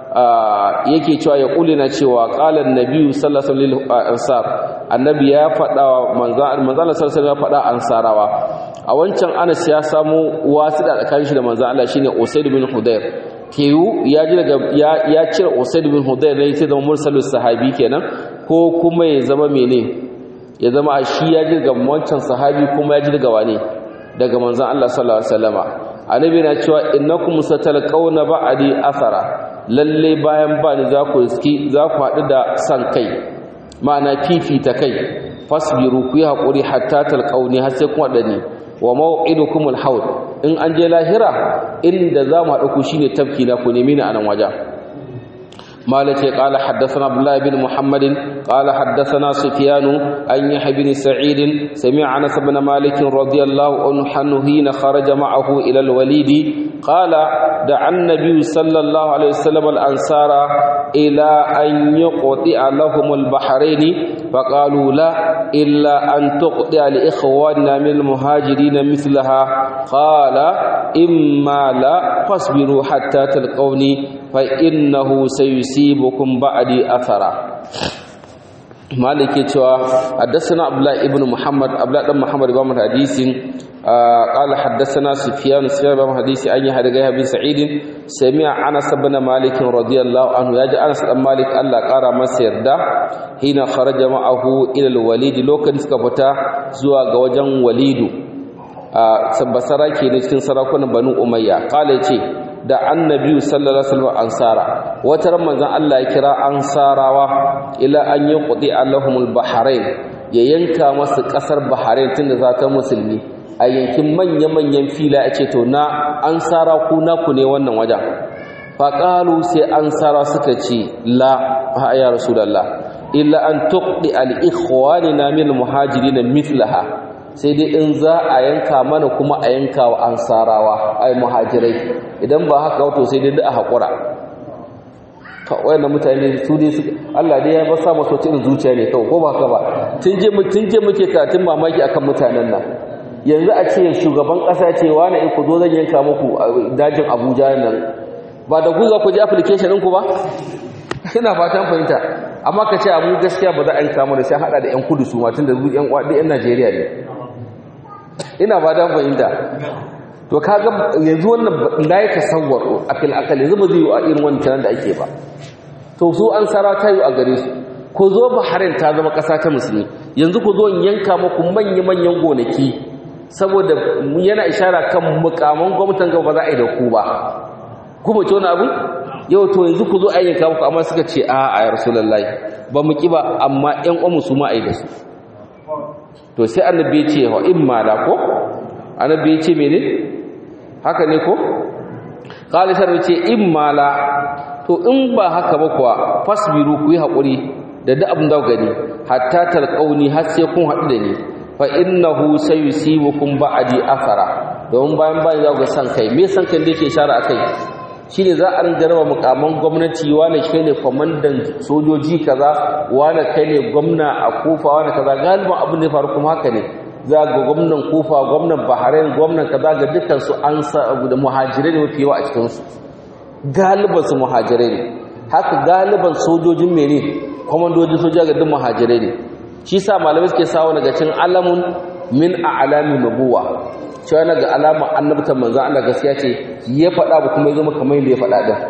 yake cewa ya kulina cewa qala an-nabi sallallahu alaihi wasallam annabi ya faɗa manzo manzo sallallahu alaihi ya faɗa ansarawa a wancan Anas ya samu wasida tsakanin shi da manzo Allah shine Usaid bin Hudayr teyu ya ji daga ya cire Usaid bin Hudayr ne sai zama mursalus sahabi kenan ko kuma ya zama mene ya zama a shi ya jirga wancan sahabi kuma ya jirga wane daga manzon Allah sallallahu alaihi wasallama annabi na cewa innakum satalqawna ba'di athara lalle bayan ba ni za ku riski za ku haɗu da san kai ma'ana fifita kai fasbiru ku yi haƙuri hatta talqauni har sai kun haɗu ni wa maw'idukumul haud in an je lahira inda za mu haɗu ku shine tafki na ku nemi ni a nan wajen مالك قال حدثنا عبد الله بن محمد قال حدثنا سفيان عن يحيى بن سعيد سمع انس بن مالك رضي الله عنه حين خرج معه الى الوليد قال دعا النبي صلى الله عليه وسلم الانصار الى ان يقطع لهم البحرين فقالوا لا الا ان تقطع لاخواننا من المهاجرين مثلها قال اما لا فاصبروا حتى تلقوني فإنه سيصيبكم بعدي أثرا مالك يتوى حدثنا عبد الله ابن محمد عبد الله بن محمد بن حديث قال حدثنا سفيان سفيان بن حديث أن يحدث بن سعيد سمع أنس بن مالك رضي الله عنه يجي أنس بن مالك الله قال ما سيردا حين خرج معه إلى الوليد لو كان سكفتا زوا غوجن وليد basara ke ne cikin sarakunan banu umayya kala ce da annabi sallallahu alaihi wasallam ansara wata ran manzon Allah ya kira ansarawa ila an yuqdi allahumul bahrain ya yanka masa kasar bahrain tunda za ta musulmi a yankin manya-manyan fila a ce to na ansara ku naku ne wannan wajen faƙalu sai ansara suka ce la ha ya rasulullah illa an tuqdi al ikhwanina min muhajirin mithlaha sai dai in za a yanka mana kuma a yanka wa ansarawa ai muhajirai idan ba haka wato sai dai a haƙura to wayannan mutane su dai su Allah dai ya ba sa masu irin zuciya ne kawai ko ba haka ba tun je mu tun je muke karatun mamaki akan mutanen nan yanzu a ce shugaban ƙasa ce wani in ku zo zan yanka muku dajin Abuja nan ba da guza ku ji application ɗinku ba ina fatan fahimta amma ka ce abu gaskiya ba za a yanka mana sai hada da yan kudu su ma tun da yan kwaɗi yan Najeriya ne ina ba da fahimta to kaga yanzu wannan la ya tasawwaru akil akal yanzu ba zai yi a irin wannan da ake ba to su an sara ta yi a gare su ku zo Bahrain ta zama ƙasa ta musulmi yanzu ku zo in yanka muku manya manyan gonaki saboda yana ishara kan mukaman gwamnatin gaba ba za a yi da ku ba ku ba wani abu yau to yanzu ku zo a yanka muku amma suka ce a a rasulullahi ba mu ki ba amma ƴan uwan su ma a yi da su to sai annabi ya ce wa imma la ko annabi ya ce mene haka ne ko qalisar ya ce imma la to in ba haka ba kuwa fasbiru ku yi hakuri da duk abin da gani hatta talqauni har sai kun haɗu da ni fa innahu sayusibukum ba'di athara don bayan bayan za ku san kai me san kai da yake shara akai shine za a ringa raba mukaman gwamnati wani kai ne kwamandan sojoji kaza wani kai ne gwamna a kufa wani kaza galiban abin da ya faru kuma haka ne za ga gwamnan kufa gwamnan bahrain gwamnan kaza ga dukkan su an sa da muhajirai ne mafi yawa a cikin su galiban su muhajirai ne haka galiban sojojin mene kwamandojin soja ga duk muhajirai ne shi sa malamai suke sawo daga cikin alamun min a'lami nubuwa cewa na ga alama annabtan manzan Allah gaskiya ce ya faɗa ba kuma ya zama kamar yadda ya faɗa din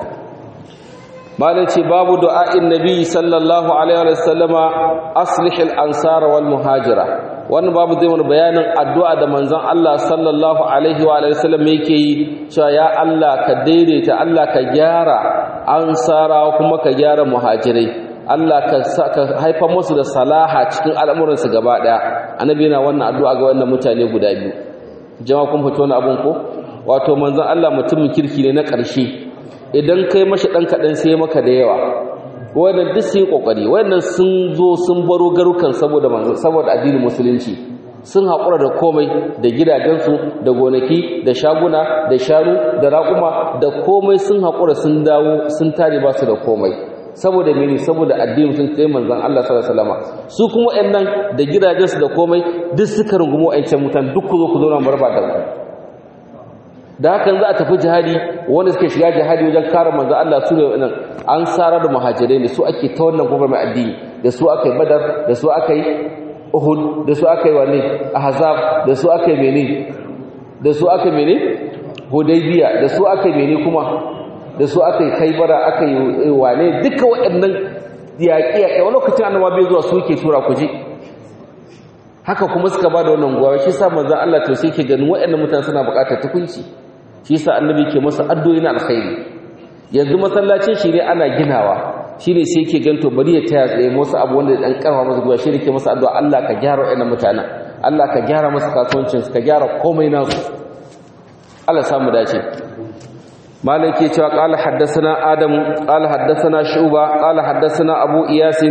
malai ce babu du'a'in nabi sallallahu alaihi wa sallama aslihil ansar wal muhajira wannan babu zai wani bayanin addu'a da manzan Allah sallallahu alaihi wa sallam yake yi cewa ya Allah ka daidaita Allah ka gyara ansara kuma ka gyara muhajirai Allah ka haifa musu da salaha cikin al'amuransu gaba ɗaya annabi yana wannan addu'a ga wannan mutane guda biyu jama'a kun fito wani abun ko wato manzon Allah mutumin kirki ne na ƙarshe idan kai mashi ɗan kaɗan sai maka da yawa wannan duk sun yi ƙoƙari wannan sun zo sun baro garukan saboda manzon saboda addinin musulunci sun haƙura da komai da gidajensu da gonaki da shaguna da shanu da raƙuma da komai sun haƙura sun dawo sun tare ba su da komai saboda mene saboda addinin sun kai manzon Allah sallallahu alaihi wasallam su kuma wayannan da gidajensu da komai duk suka rungumo ayyukan mutan duk ku zo ku zo na barba da ku da hakan za a tafi jihadi wanda suke shiga jihadi wajen kare manzon Allah su ne wannan an sara da muhajirai ne su ake ta wannan gobar mai addini da su aka yi badar da su aka yi uhud da su aka yi wane ahzab da su aka yi mene da su aka yi mene hudaybiya da su aka yi mene kuma da su aka yi kaibara aka yi wane duka waɗannan yaƙi yaƙi wani lokacin annaba bai zuwa su yake tura ku je haka kuma suka ba da wannan gowa shi sa manzon Allah to sai ke ganin waɗannan mutane suna buƙatar tukunci shi sa annabi ke masa addu'o'i na alkhairi yanzu masallacin shi ne ana ginawa shi ne sai ke ganto bari ya taya tsaye wasu abu wanda dan karfa masa gowa shi ne ke masa addu'a Allah ka gyara waɗannan mutanen Allah ka gyara masa kasuwancin ka gyara komai nasu Allah samu dace مالك يتوى قال حدثنا آدم قال حدثنا شعبة قال حدثنا أبو إياس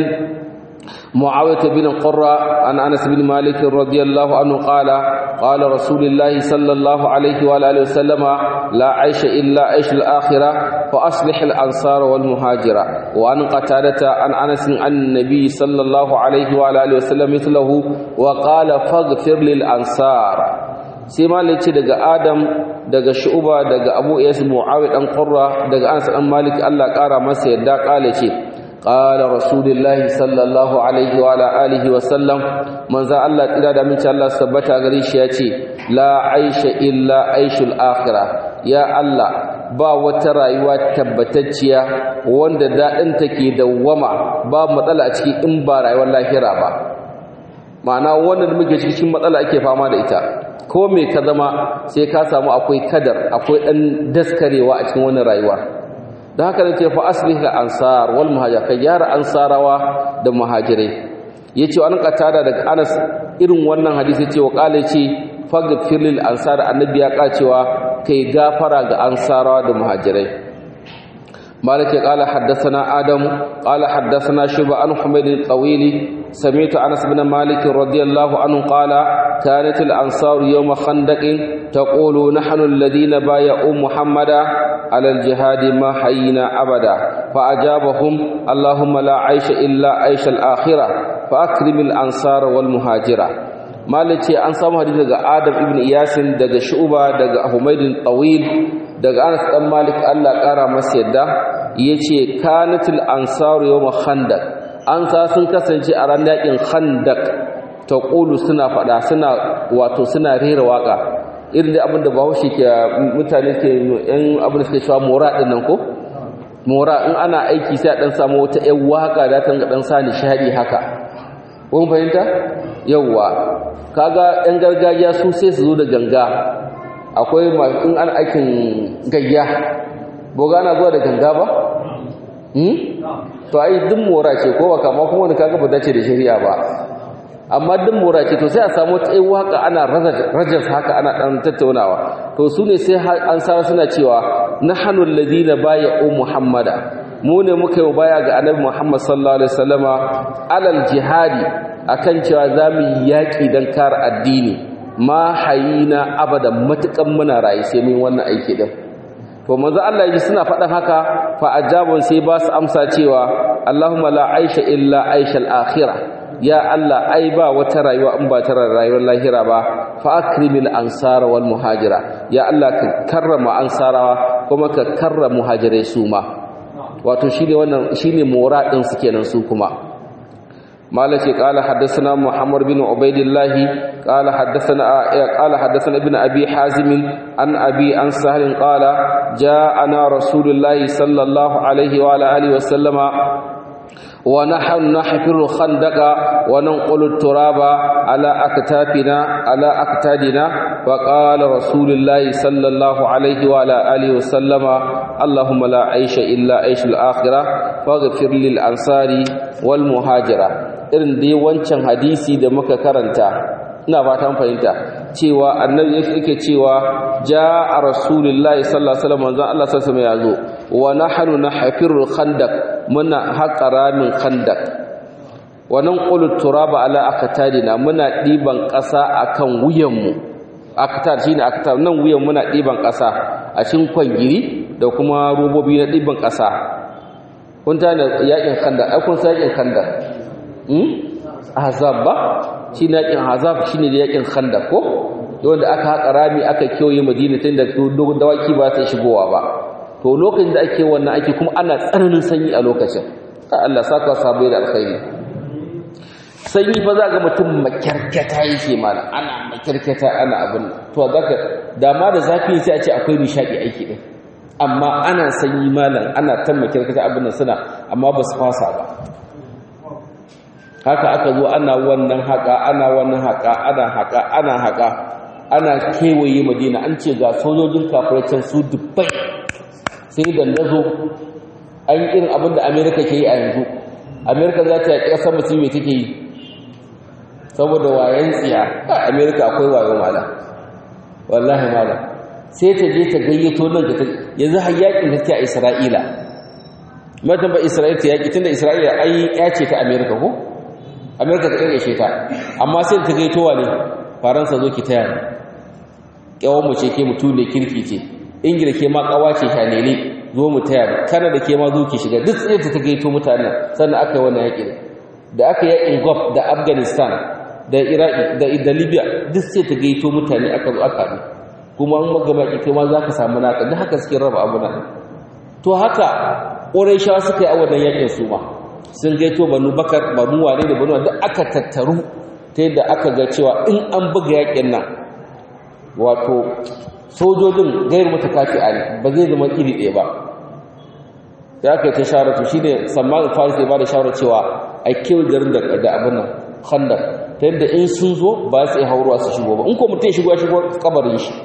معاوية بن قرة عن أنس بن مالك رضي الله عنه قال قال رسول الله صلى الله عليه وآله وسلم لا عيش إلا عيش الآخرة فأصلح الأنصار والمهاجرة وأن قتادة عن أنس عن النبي صلى الله عليه وآله وسلم مثله وقال فاغفر للأنصار sai malik ce daga adam daga shu'uba daga abu iyas muawi dan qurra daga anas dan malik Allah kara masa yadda kale ce qala rasulullahi sallallahu alaihi wa ala alihi wa sallam manzo Allah tsira da minci Allah sabbata gare shi yace la aisha illa aishul akhirah ya Allah ba wata rayuwa tabbatacciya wanda dadin take dawwama ba matsala a ciki in ba rayuwar lahira ba ma'ana wannan muke cikin matsala ake fama da ita ko me ka zama sai ka samu akwai kadar akwai dan daskarewa a cikin wannan rayuwa don haka ne ce fa aslih al ansar wal muhajir ka gyara ansarawa da muhajirai yace an qatada daga Anas irin wannan hadisi ce wa kale ce faghfir lil ansar annabi ya kacewa kai gafara ga ansarawa da muhajirai مالك قال حدثنا آدم قال حدثنا شبه عن حميد الطويل سمعت أنس بن مالك رضي الله عنه قال كانت الأنصار يوم خندق تقول نحن الذين بايعوا محمدا على الجهاد ما حيينا أبدا فأجابهم اللهم لا عيش إلا عيش الآخرة فأكرم الأنصار والمهاجرة مالك أن سامو حديث daga Adam ibn Iyasin daga Shu'ba daga Humayd Tawil daga Anas dan Malik Allah kara masa yadda yace kanatul ansar yawm khandaq an sa sun kasance a ran yakin khandaq taqulu suna fada suna wato suna rera waka irin da abinda Bahaushe ke mutane ke yan abin da suke cewa mora din nan ko mora in ana aiki sai a dan samu wata ƴan waka da ta dan sa nishadi haka kun fahimta yawwa kaga yan gargajiya su sai su zo da ganga akwai in an aikin gayya boga na zuwa da ganga ba hmm to ai duk mora ce ko baka ma kuma wani kaga ba dace da shari'a ba amma duk mora ce to sai a samu tsayi waka ana rajas haka ana dan tattaunawa to su ne sai an sa suna cewa nahnu alladhina bay'u muhammada mu ne muka yi baya ga annabi muhammad sallallahu alaihi wasallama alal jihadi akan cewa zamu yi yaki dan kare addini ma hayina abadan matukan muna rayu sai mun wannan aiki din to manzo Allah yaji suna faɗan haka fa ajabun sai ba su amsa cewa Allahumma la aisha illa aishal akhirah ya Allah ai ba wata rayuwa in ba ta rayuwar lahira ba fa akrimil ansara wal muhajira ya Allah ka karrama ansarawa kuma ka karrama muhajirai su ma wato shine wannan shine mora din su kenan su kuma مالك قال حدثنا محمد بن عبيد الله قال حدثنا قال حدثنا ابن ابي حازم عن ابي عن سهل قال جاءنا رسول الله صلى الله عليه وعلى اله وسلم ونحن نحفر الخندق وننقل التراب على أكتافنا على أكتادنا وقال رسول الله صلى الله عليه وعلى آله وسلم اللهم لا عيش إلا عيش الآخرة فاغفر للأنصار والمهاجرة irin dai wancan hadisi da muka karanta ina fatan fahimta cewa annabi yake cewa jaa rasulullahi sallallahu alaihi wasallam manzon Allah sallallahu alaihi wasallam yazo wa nahnu nahfirul khandaq muna haƙa ramin khandaq wa nanqulu turaba ala aqtadina muna diban ƙasa akan wuyanmu aqtad shine aqtad nan wuyan muna diban ƙasa a cikin kwangiri da kuma robobi na diban ƙasa kun ta ne yakin khandaq ai kun san yakin khandaq hmm azab ba shine yakin azab shine da yakin khandaq ko wanda aka haƙa rami aka kiyoye madina tun da dawaki ba ta shigowa ba to lokacin da ake wannan ake kuma ana tsananin sanyi a lokacin Allah saka sabai da alkhairi sanyi fa za ga mutum makyarkata yake mana ana makyarkata ana abin to zaka dama da zafi sai a ce akwai nishadi aiki din amma ana sanyi malam ana ta makyarkata abin nan suna amma ba su fasa ba haka aka zo ana wannan haka ana wannan haka ana haka ana haka ana kewaye madina an ce ga sojojin kafirai su dubbai sai da nazo an yi irin abin da amerika ke yi a yanzu amerika za ta yaƙi ƙasar mutum mai take yi saboda wayan tsiya a amerika akwai wayo mala wallahi mala sai ta je ta gayyato nan da ta yanzu har yaƙin da ta a isra'ila matan ba isra'ila ta yaƙi tun da isra'ila ai ya ce ta amerika ko amerika ta ƙarƙashe ta amma sai ta gayyato wa ne faransa zo ki taya ni ƙyawon mu ce ke mutu ne kirki ce ingila ke ma ƙawa ce shanele zo mu taya kana da ke ma zo ki shiga duk tsaye ta gaito mutanen sannan aka yi wannan yaƙin da aka yi yaƙin gulf da afghanistan da iraki da da libya duk sai ta gaito mutane aka zo aka ne kuma an magama ki kai ma za ka samu naka duk haka suke raba abu nan to haka ƙurayshawa suka yi a wannan yaƙin su ma sun gaito banu bakar banu wane da banu duk aka tattaru ta yadda aka ga cewa in an buga yaƙin nan wato sojojin gairu mata kafi a ne ba zai zama iri ɗaya ba da aka yi ta shawaratu shi ne sammanin faris ya ba da shawarar cewa a kewa garin da abin nan khandar ta yadda in sun zo ba su iya hauruwa su shigo ba in ko mutum shigo shigo kabarin shi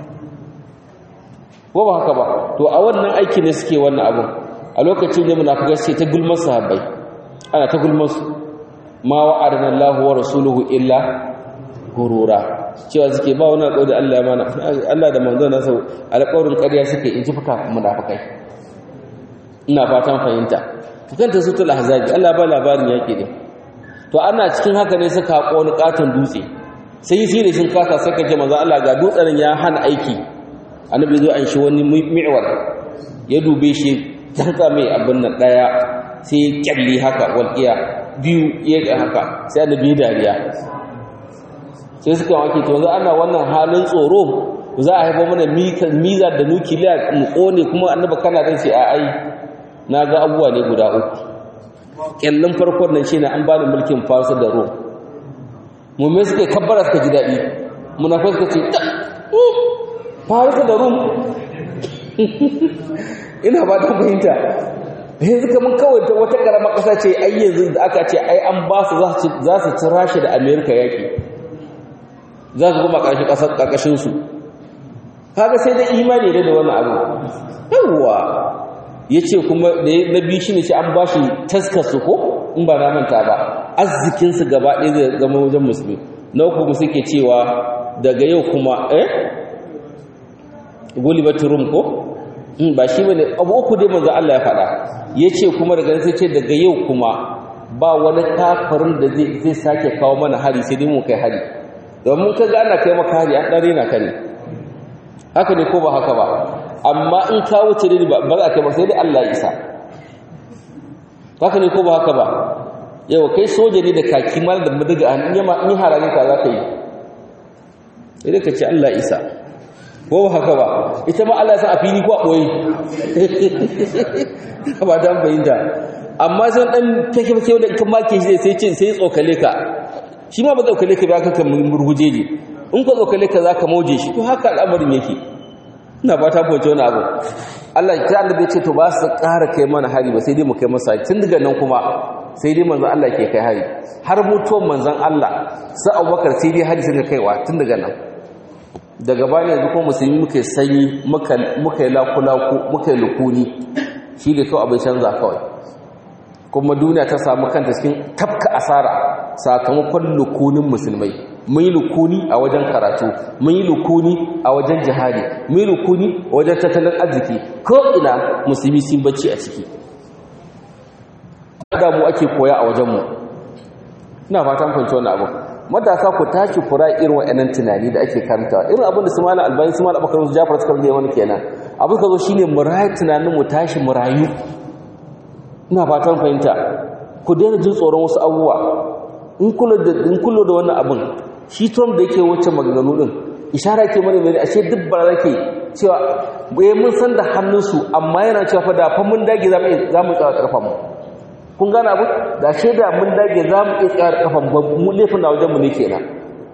ko ba haka ba to a wannan aiki ne suke wannan abin a lokacin da munafikai sai ta gulmar sahabbai ana ta gulmar su ma wa'adana Allahu wa rasuluhu illa gurura cewa suke ba wani alƙawari Allah ya mana Allah da manzo na sau alƙawarin ƙarya suke in ji fuka munafikai ina fatan fahimta to kanta sutul ahzabi Allah ba labarin yake ne to ana cikin haka ne suka haƙo wani katon dutse sai yi da sun kasa sai ka ce manzo Allah ga dutsen ya hana aiki annabi zo an shi wani mi'war ya dube shi tanka mai abin nan daya sai kyalli haka walqiya biyu ya ga haka sai annabi dariya sai suka wake to yanzu ana wannan halin tsoro za a haifar mana miza da nukiliya mu kone kuma annaba kana dan sai a ai na ga abubuwa ne guda uku kyallin farkon nan shine an bani mulkin farsa da rom mummai suka kabbara suka ji daɗi munafai suka ce farsa da rom ina ba ta fahimta yanzu kamar kawai ta wata ƙarama ƙasa ce ai yanzu da aka ce ai an ba su za su ci rashi da amerika yaƙi za su kuma ƙarƙashinsu kaga sai da imani da da wani abu yawwa ya ce kuma da na biyu shi ne ce an ba shi taskarsu ko in ba na manta ba arzikinsu gaba ɗaya zai zama wajen musulmi na uku mu suke cewa daga yau kuma eh gulibatu rum ko ba shi bane abu uku dai manzo Allah ya faɗa yace kuma daga sai ce daga yau kuma ba wani kafirin da zai zai sake kawo mana hari sai dai mu kai hari domin kaga ana kai maka hari an dare na kane haka ne ko ba haka ba amma in ka wuce dai ba za ka ba sai dai Allah ya isa haka ne ko ba haka ba yau kai soja ne da kaki mal da madaga an yi ma in harare ka za ka yi idan ka ce Allah isa ko haka ba ita ma Allah ya san a fili ko a boye ba dan bayyana amma sai dan take take wanda kan make shi sai ce sai tsokale ka shi ma ba tsokale ka ba ka kan murgujeje in ka tsokale ka zaka moje shi to haka al'amarin yake ina ba ta foce wani abu Allah ya Allah bai ce to ba su ƙara kai mana hari ba sai dai mu kai masa tun daga nan kuma sai dai manzon Allah ke kai hari har mutuwar manzon Allah sai Abubakar sai dai hari suka kaiwa tun daga nan daga bayan yanzu kuma musulmi muka sanyi muka yi lakulaku muka yi lukuni shi da kawai abin canza kawai kuma duniya ta samu kanta cikin tafka asara sakamakon lukunin musulmai mun yi lukuni a wajen karatu mun yi lukuni a wajen jihadi mun yi lukuni a wajen tattalin arziki ko ina musulmi sun bacci a ciki da mu ake koya a wajenmu ina fatan kwanci wannan abu matasa ku tashi kura irin wa'annan tunani da ake karantawa irin abin da su malam albani su malam abubakar su jafar suka rage mana kenan abin ka zo shine mu rayu tunanin mu tashi mu rayu ina fatan fahimta ku daina jin tsoron wasu abubuwa in kula da in kula da wannan abin shi Trump da yake wacce maganganu din ishara ke mana mai ashe duk ba rake cewa bai mun san da hannunsu amma yana cewa fa da fa mun dage za mu za mu tsaya karfa mu kun gane abu da shaida mun dage za mu iya tsayar kafan mu laifin na wajenmu ne kenan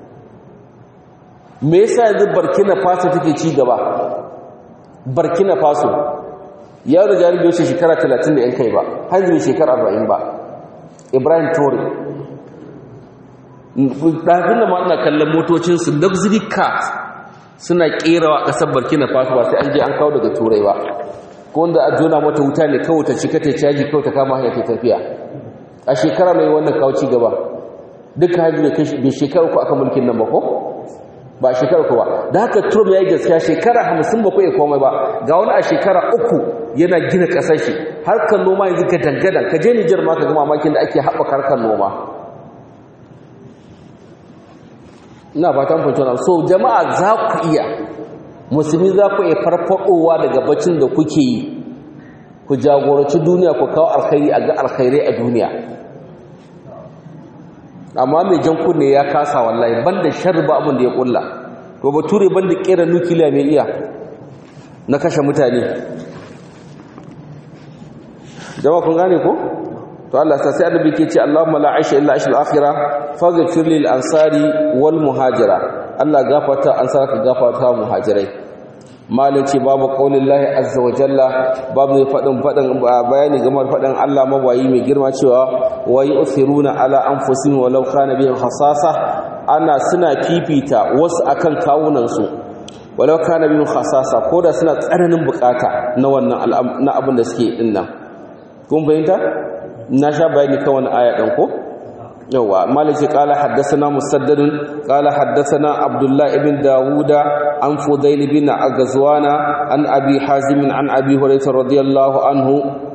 me yasa yanzu burkina faso take ci gaba burkina faso ya da jari bai shekara 30 da yan kai ba har zai shekara 40 ba ibrahim tore ɗafin da ma ina kallon motocinsu luxury cars suna ƙerawa ƙasar burkina faso ba sai an je an kawo daga turai ba ko wanda a jona mata wuta ne kawai ta cika ta caji kawai ta kama hanyar ta tafiya a shekara mai wannan kawo ci gaba duka hajji bai shekara ku aka mulkin nan ba ko ba shekara ku ba da haka trump ya yi gaskiya shekara hamsin ba ku iya komai ba ga wani a shekara uku yana gina ƙasar shi harkar noma yanzu ka dangadan ka je nijar ma ka ga mamakin da ake haɓaka harkar noma ina fatan fahimta so jama'a za ku iya musulmi za ku iya farfadowa daga bacin da kuke yi ku jagoranci duniya ku kawo alkhairi a ga alkhairai a duniya amma mai jan kunne ya kasa wallahi banda sharri ba abin da ya kulla to bature banda kera nukiliya mai iya na kashe mutane jama'a kun gane ko to Allah sai annabi ke ce Allahumma la aisha illa aishal akhirah faghfir lil ansari wal muhajira Allah gafarta ansar ka gafarta muhajirai malin ce babu qaulillahi azza wa jalla babu fadin fadin bayani game da fadin Allah mabayi mai girma cewa wa yu'thiruna ala anfusihim walau kana bihim khasasa ana suna fifita wasu akan kawunan su walau kana bihim khasasa koda suna tsananin bukata na wannan na abin da suke din nan kun bayyana na sha bayani kan wani aya ɗan ko yawa maliki qala haddathana musaddad qala haddathana abdullah ibn dawuda an fudail bin agazwana an abi hazim an abi hurairah radiyallahu anhu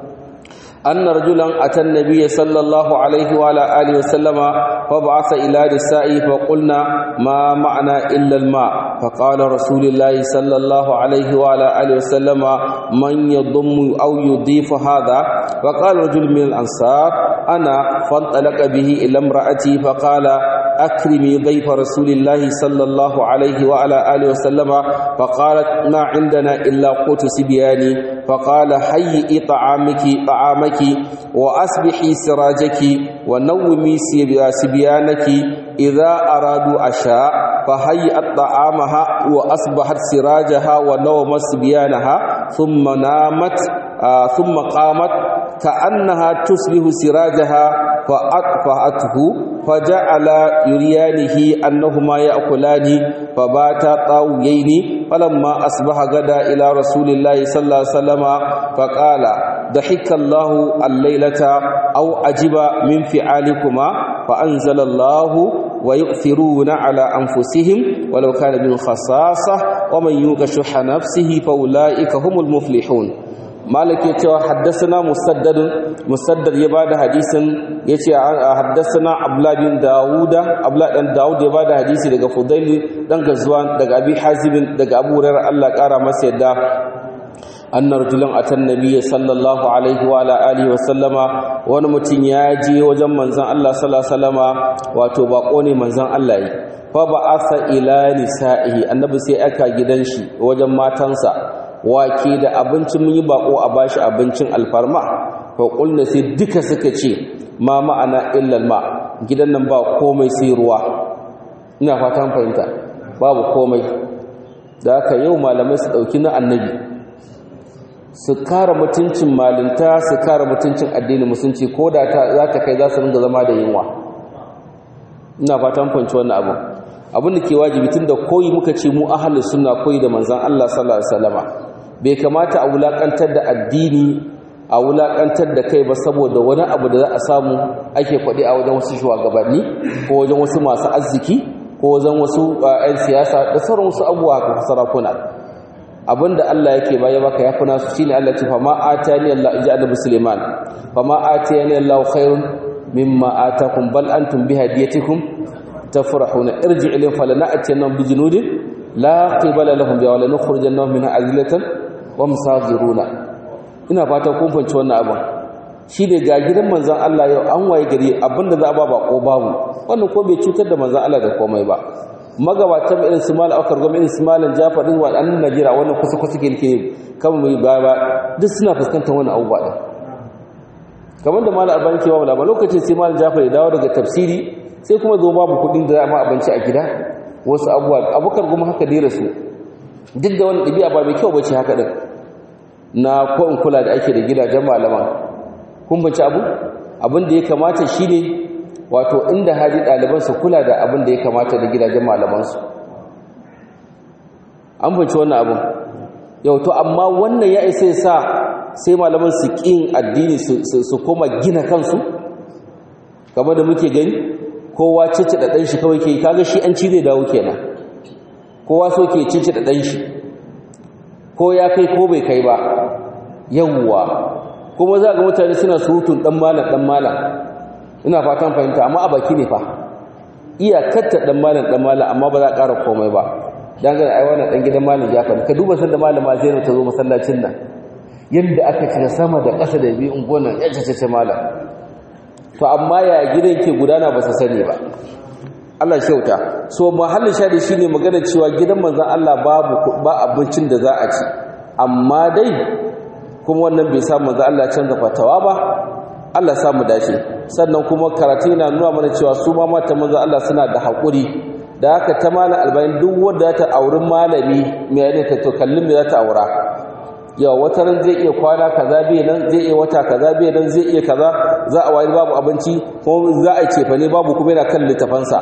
أن رجلا أتى النبي صلى الله عليه وعلى آله وسلم فبعث إلى نسائه فقلنا ما معنى إلا الماء فقال رسول الله صلى الله عليه وعلى آله وسلم من يضم أو يضيف هذا فقال رجل من الأنصار أنا فانطلق به إلى امرأتي فقال أكرمي ضيف رسول الله صلى الله عليه وعلى آله وسلم فقالت ما عندنا إلا قوت سبياني فقال هيئي طعامك طعامك وأصبحي سراجك ونومي سبيانك إذا أرادوا عشاء فهيئت طعامها وأصبحت سراجها ونومت سبيانها ثم نامت آه ثم قامت كأنها تصبح سراجها فأطفأته فجعل يريانه أنهما يأكلان فباتا طاويين فلما أصبح غدا إلى رسول الله صلى الله عليه وسلم فقال ضحك الله الليلة أو أجب من فعالكما فأنزل الله ويؤثرون على أنفسهم ولو كان من خصاصة ومن يوق شح نفسه فأولئك هم المفلحون مالك يتوى حدثنا مسدد مسدد يباد حديثا يتوى حدثنا عبلا بن داود عبلا بن داود يباد حديثي دقى فضيل دقى غزوان دقى أبي حازم دقى أبو رير الله قارى مسيدا أن رجلا أتى النبي صلى الله عليه وعلى آله وسلم wani mutum ya je wajen manzan Allah sallallahu alaihi wasallama wato bako ne manzan Allah yi fa ba'atha ila nisa'ihi annabi sai aka gidan shi wajen matansa wake da abinci mun yi bako a bashi abincin alfarma fa qulna sai duka suka ce ma ma'ana illa ma gidan nan ba komai sai ruwa ina fatan fahimta babu komai da haka yau malamai su dauki na annabi su kara mutuncin malinta su kara mutuncin addinin musulunci ko da za ta kai za su ringa zama da yunwa ina fatan fanci wannan abu abin da ke wajibi tun da koyi muka ce mu ahalus sunna koyi da manzon Allah sallallahu alaihi wasallama bai kamata a wulakantar da addini a wulakantar da kai ba saboda wani abu da za a samu ake faɗi a wajen wasu shugabanni ko wajen wasu masu arziki ko wajen wasu 'yan siyasa da sauran wasu abubuwa haka sarakuna abinda Allah yake baya baka yafi nasu shine Allah ce fa ma atani Allah inji annabi Sulaiman fa ma atani Allah khairun mimma atakum bal antum bi hadiyatikum tafrahuna irji ilayhim falana'tiyannahum bi junudin la qibala lahum bi wala nukhrijannahum minha azlatan wa musagiruna ina fata kun fanci wannan abin shine ga gidan manzon Allah yau an waye gari abinda za a ba bako babu wannan ko bai cutar da manzon Allah da komai ba magabatan irin su mal akar goma irin su malan jafar din wadannan najira wannan kusa kusa ke ke kan mu ba ba duk suna fuskantar wannan abubuwa din kamar da malam albani ke ba ba lokacin sai malam jafar ya dawo daga tafsiri sai kuma zo babu kudin da za a abinci a gida wasu abubuwa abukar goma haka dai rasu duk da wani ɗabi'a ba mai kyau bace haka din na ko in kula da ake da gidajen malaman kun banci abu abin da ya kamata shine wato inda hali ɗaliban su kula da abin da ya kamata da gidajen malamansu an binci wannan abin yau to amma wannan ya isa ya sa sai malaman su ƙin addini su koma gina kansu kamar da muke gani kowa cici da ɗan shi kawai ke kaga shi an ci zai dawo kenan kowa so ke cici da ɗan shi ko ya kai ko bai kai ba yawwa kuma za ga mutane suna surutun ɗan malam ɗan malam ina fatan fahimta amma a baki ne fa iyakatta ɗan malam ɗan malam amma ba za a ƙara komai ba dan ga ai wannan dan gidan malam Jafar ka duba sanda malama Zainab ta zo masallacin nan yanda aka cika sama da ƙasa da bi ungonan ya ce malam to amma ya gidan ke gudana ba su sani ba Allah shauta so mahallin shadi shine magana cewa gidan manzon Allah babu ba abincin da za a ci amma dai kuma wannan bai sa manzon Allah canza fatawa ba Allah sa mu dace sannan kuma karatu yana nuna mana cewa su ma mata manzon Allah suna da haƙuri da haka ta malam albayin duk wanda ta auri malami mai ne ta to kallin me za ta aura yawa wata ran zai iya kwana kaza bai nan zai iya wata kaza bai nan zai iya kaza za a wayar babu abinci kuma za a cefa ne babu kuma yana kan littafansa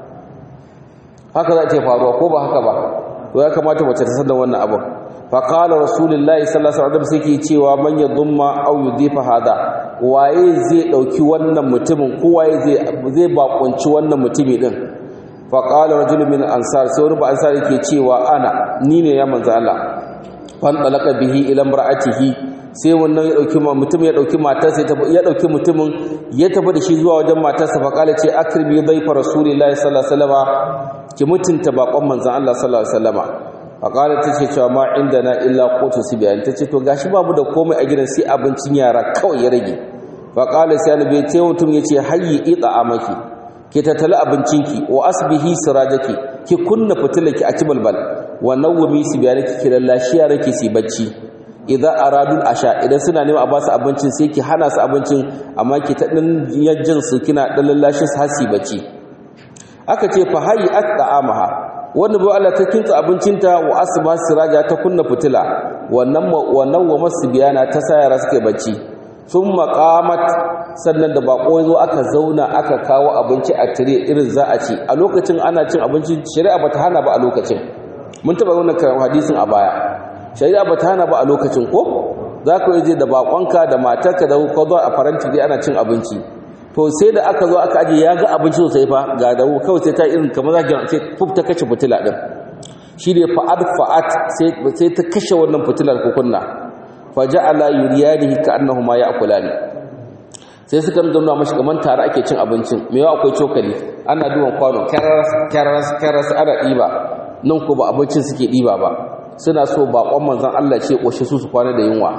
haka za a ce faruwa ko ba haka ba to ya kamata mace ta san da wannan abin fa qala rasulullahi sallallahu alaihi wasallam sai cewa man yadhumma aw yudifa hada waye zai dauki wannan mutumin ko waye zai zai bakunci wannan mutumi din fa qala rajulun min ansar sai wani ba ansar yake cewa ana ni ne ya manzo Allah fanɗalaka bihi ila imra'atihi sai wannan ya dauki mutum ya dauki matarsa ya dauki mutumin ya tafi da shi zuwa wajen matarsa fa kala ce akrimi dhaifa rasulillahi sallallahu alaihi wasallam ki mutunta bakon manzon Allah sallallahu alaihi wasallam fa kala tace cewa ma indana illa qutu sibyan tace to gashi babu da komai a gidan sai abincin yara kawai ya rage fa kala sai annabi ya ce mutum yace hayyi ita amaki ki tattali abincinki wa asbihi sirajaki ki kunna fitilaki a kibalbal wa nawmi sibyanaki ki lallashi yaraki su bacci idan aradul asha idan suna neman a ba su abincin sai ki hana su abincin amma ki ta dan yajjin su kina dan lallashi su hasi bacci aka ce fa hayy at'amaha wanda bai Allah ta kinta abincinta wa asba siraja ta kunna fitila wannan wannan wa masbiyana ta sayara suke bacci thumma qamat sannan da bako zo aka zauna aka kawo abinci a tire irin za a ci a lokacin ana cin abinci shari'a bata hana ba a lokacin mun taba wannan hadisin a baya shari'a bata hana ba a lokacin ko zaka je da bakonka da matarka da ko zo a faranti dai ana cin abinci to sai da aka zo aka aje ya ga abinci sosai fa ga da kawai sai ta irin kamar za sai fuf ta kashe fitila din shi ne fa'ad fa'at sai ta kashe wannan fitilar kukunna faja'ala yuriyanihi ka'annahuma ya'kulani sai suka nuna mashi kaman tare ake cin abincin me yawa akwai cokali ana duban kwano karas karas karas ana diba nan ko ba abincin suke diba ba suna so bakon manzon Allah ce koshe su su kwana da yunwa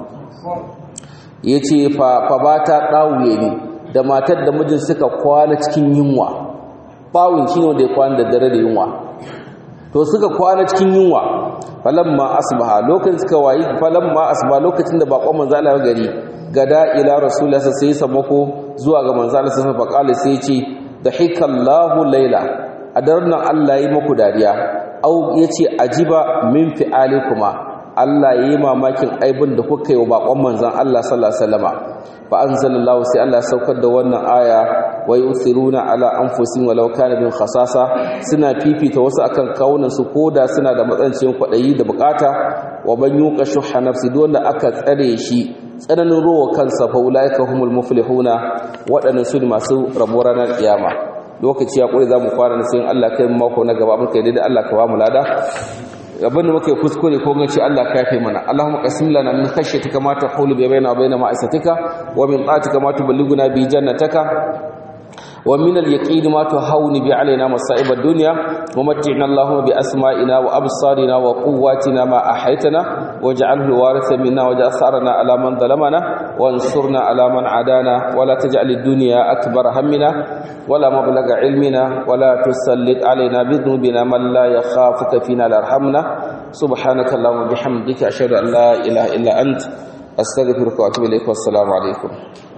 yace fa fa bata dawuye ni da matar da mijin suka kwana cikin yunwa bawun shine wanda ya kwana da dare da yunwa to suka kwana cikin yunwa falamma asbaha lokacin suka wayi falamma asbaha lokacin da bakon manzo Allah gari gada ila rasulullah sai samako zuwa ga manzo Allah sai faqala sai ce dahikallahu laila a daren nan Allah yi muku dariya au yace ajiba min fi'alikuma Allah yi mamakin aibin da kuka yi wa bakon manzon Allah sallallahu alaihi wasallama fa anzalallahu sai Allah saukar da wannan aya wa yusiruna ala anfusihim walau kana bin khasasa suna fifita wasu akan kawunan su koda suna da matsancin kwadayi da bukata wa ban yuqa shuhha nafsi wanda aka tsare shi tsananin rowa kansa fa ulaika humul muflihuna wadannan su ne masu rabo ranar kiyama lokaci ya kure zamu fara sai Allah kai mako na gaba muka yi da Allah ka ba mu lada abin da muka yi kuskure ko gaci Allah ka yafe mana Allahumma qasim lana min khashyatika ma tahulu bi baina wa baina ma'asatika wa min ta'atika ma tuballighuna bi jannataka wa min al-yaqin ma tuhawni bi alaina masa'ib ad-dunya wa mat'ina Allahumma bi asma'ina wa absarina wa quwwatina ma ahaytana waj'alhu waritha minna waj'al sarana ala man zalamana wansurna ala man adana wa la taj'al ad-dunya akbar hammina ولا مبلغ علمنا ولا تسلط علينا بذنوبنا من لا يخافك فينا لا يرحمنا سبحانك اللهم وبحمدك اشهد ان لا اله الا انت استغفرك واتوب اليك والسلام عليكم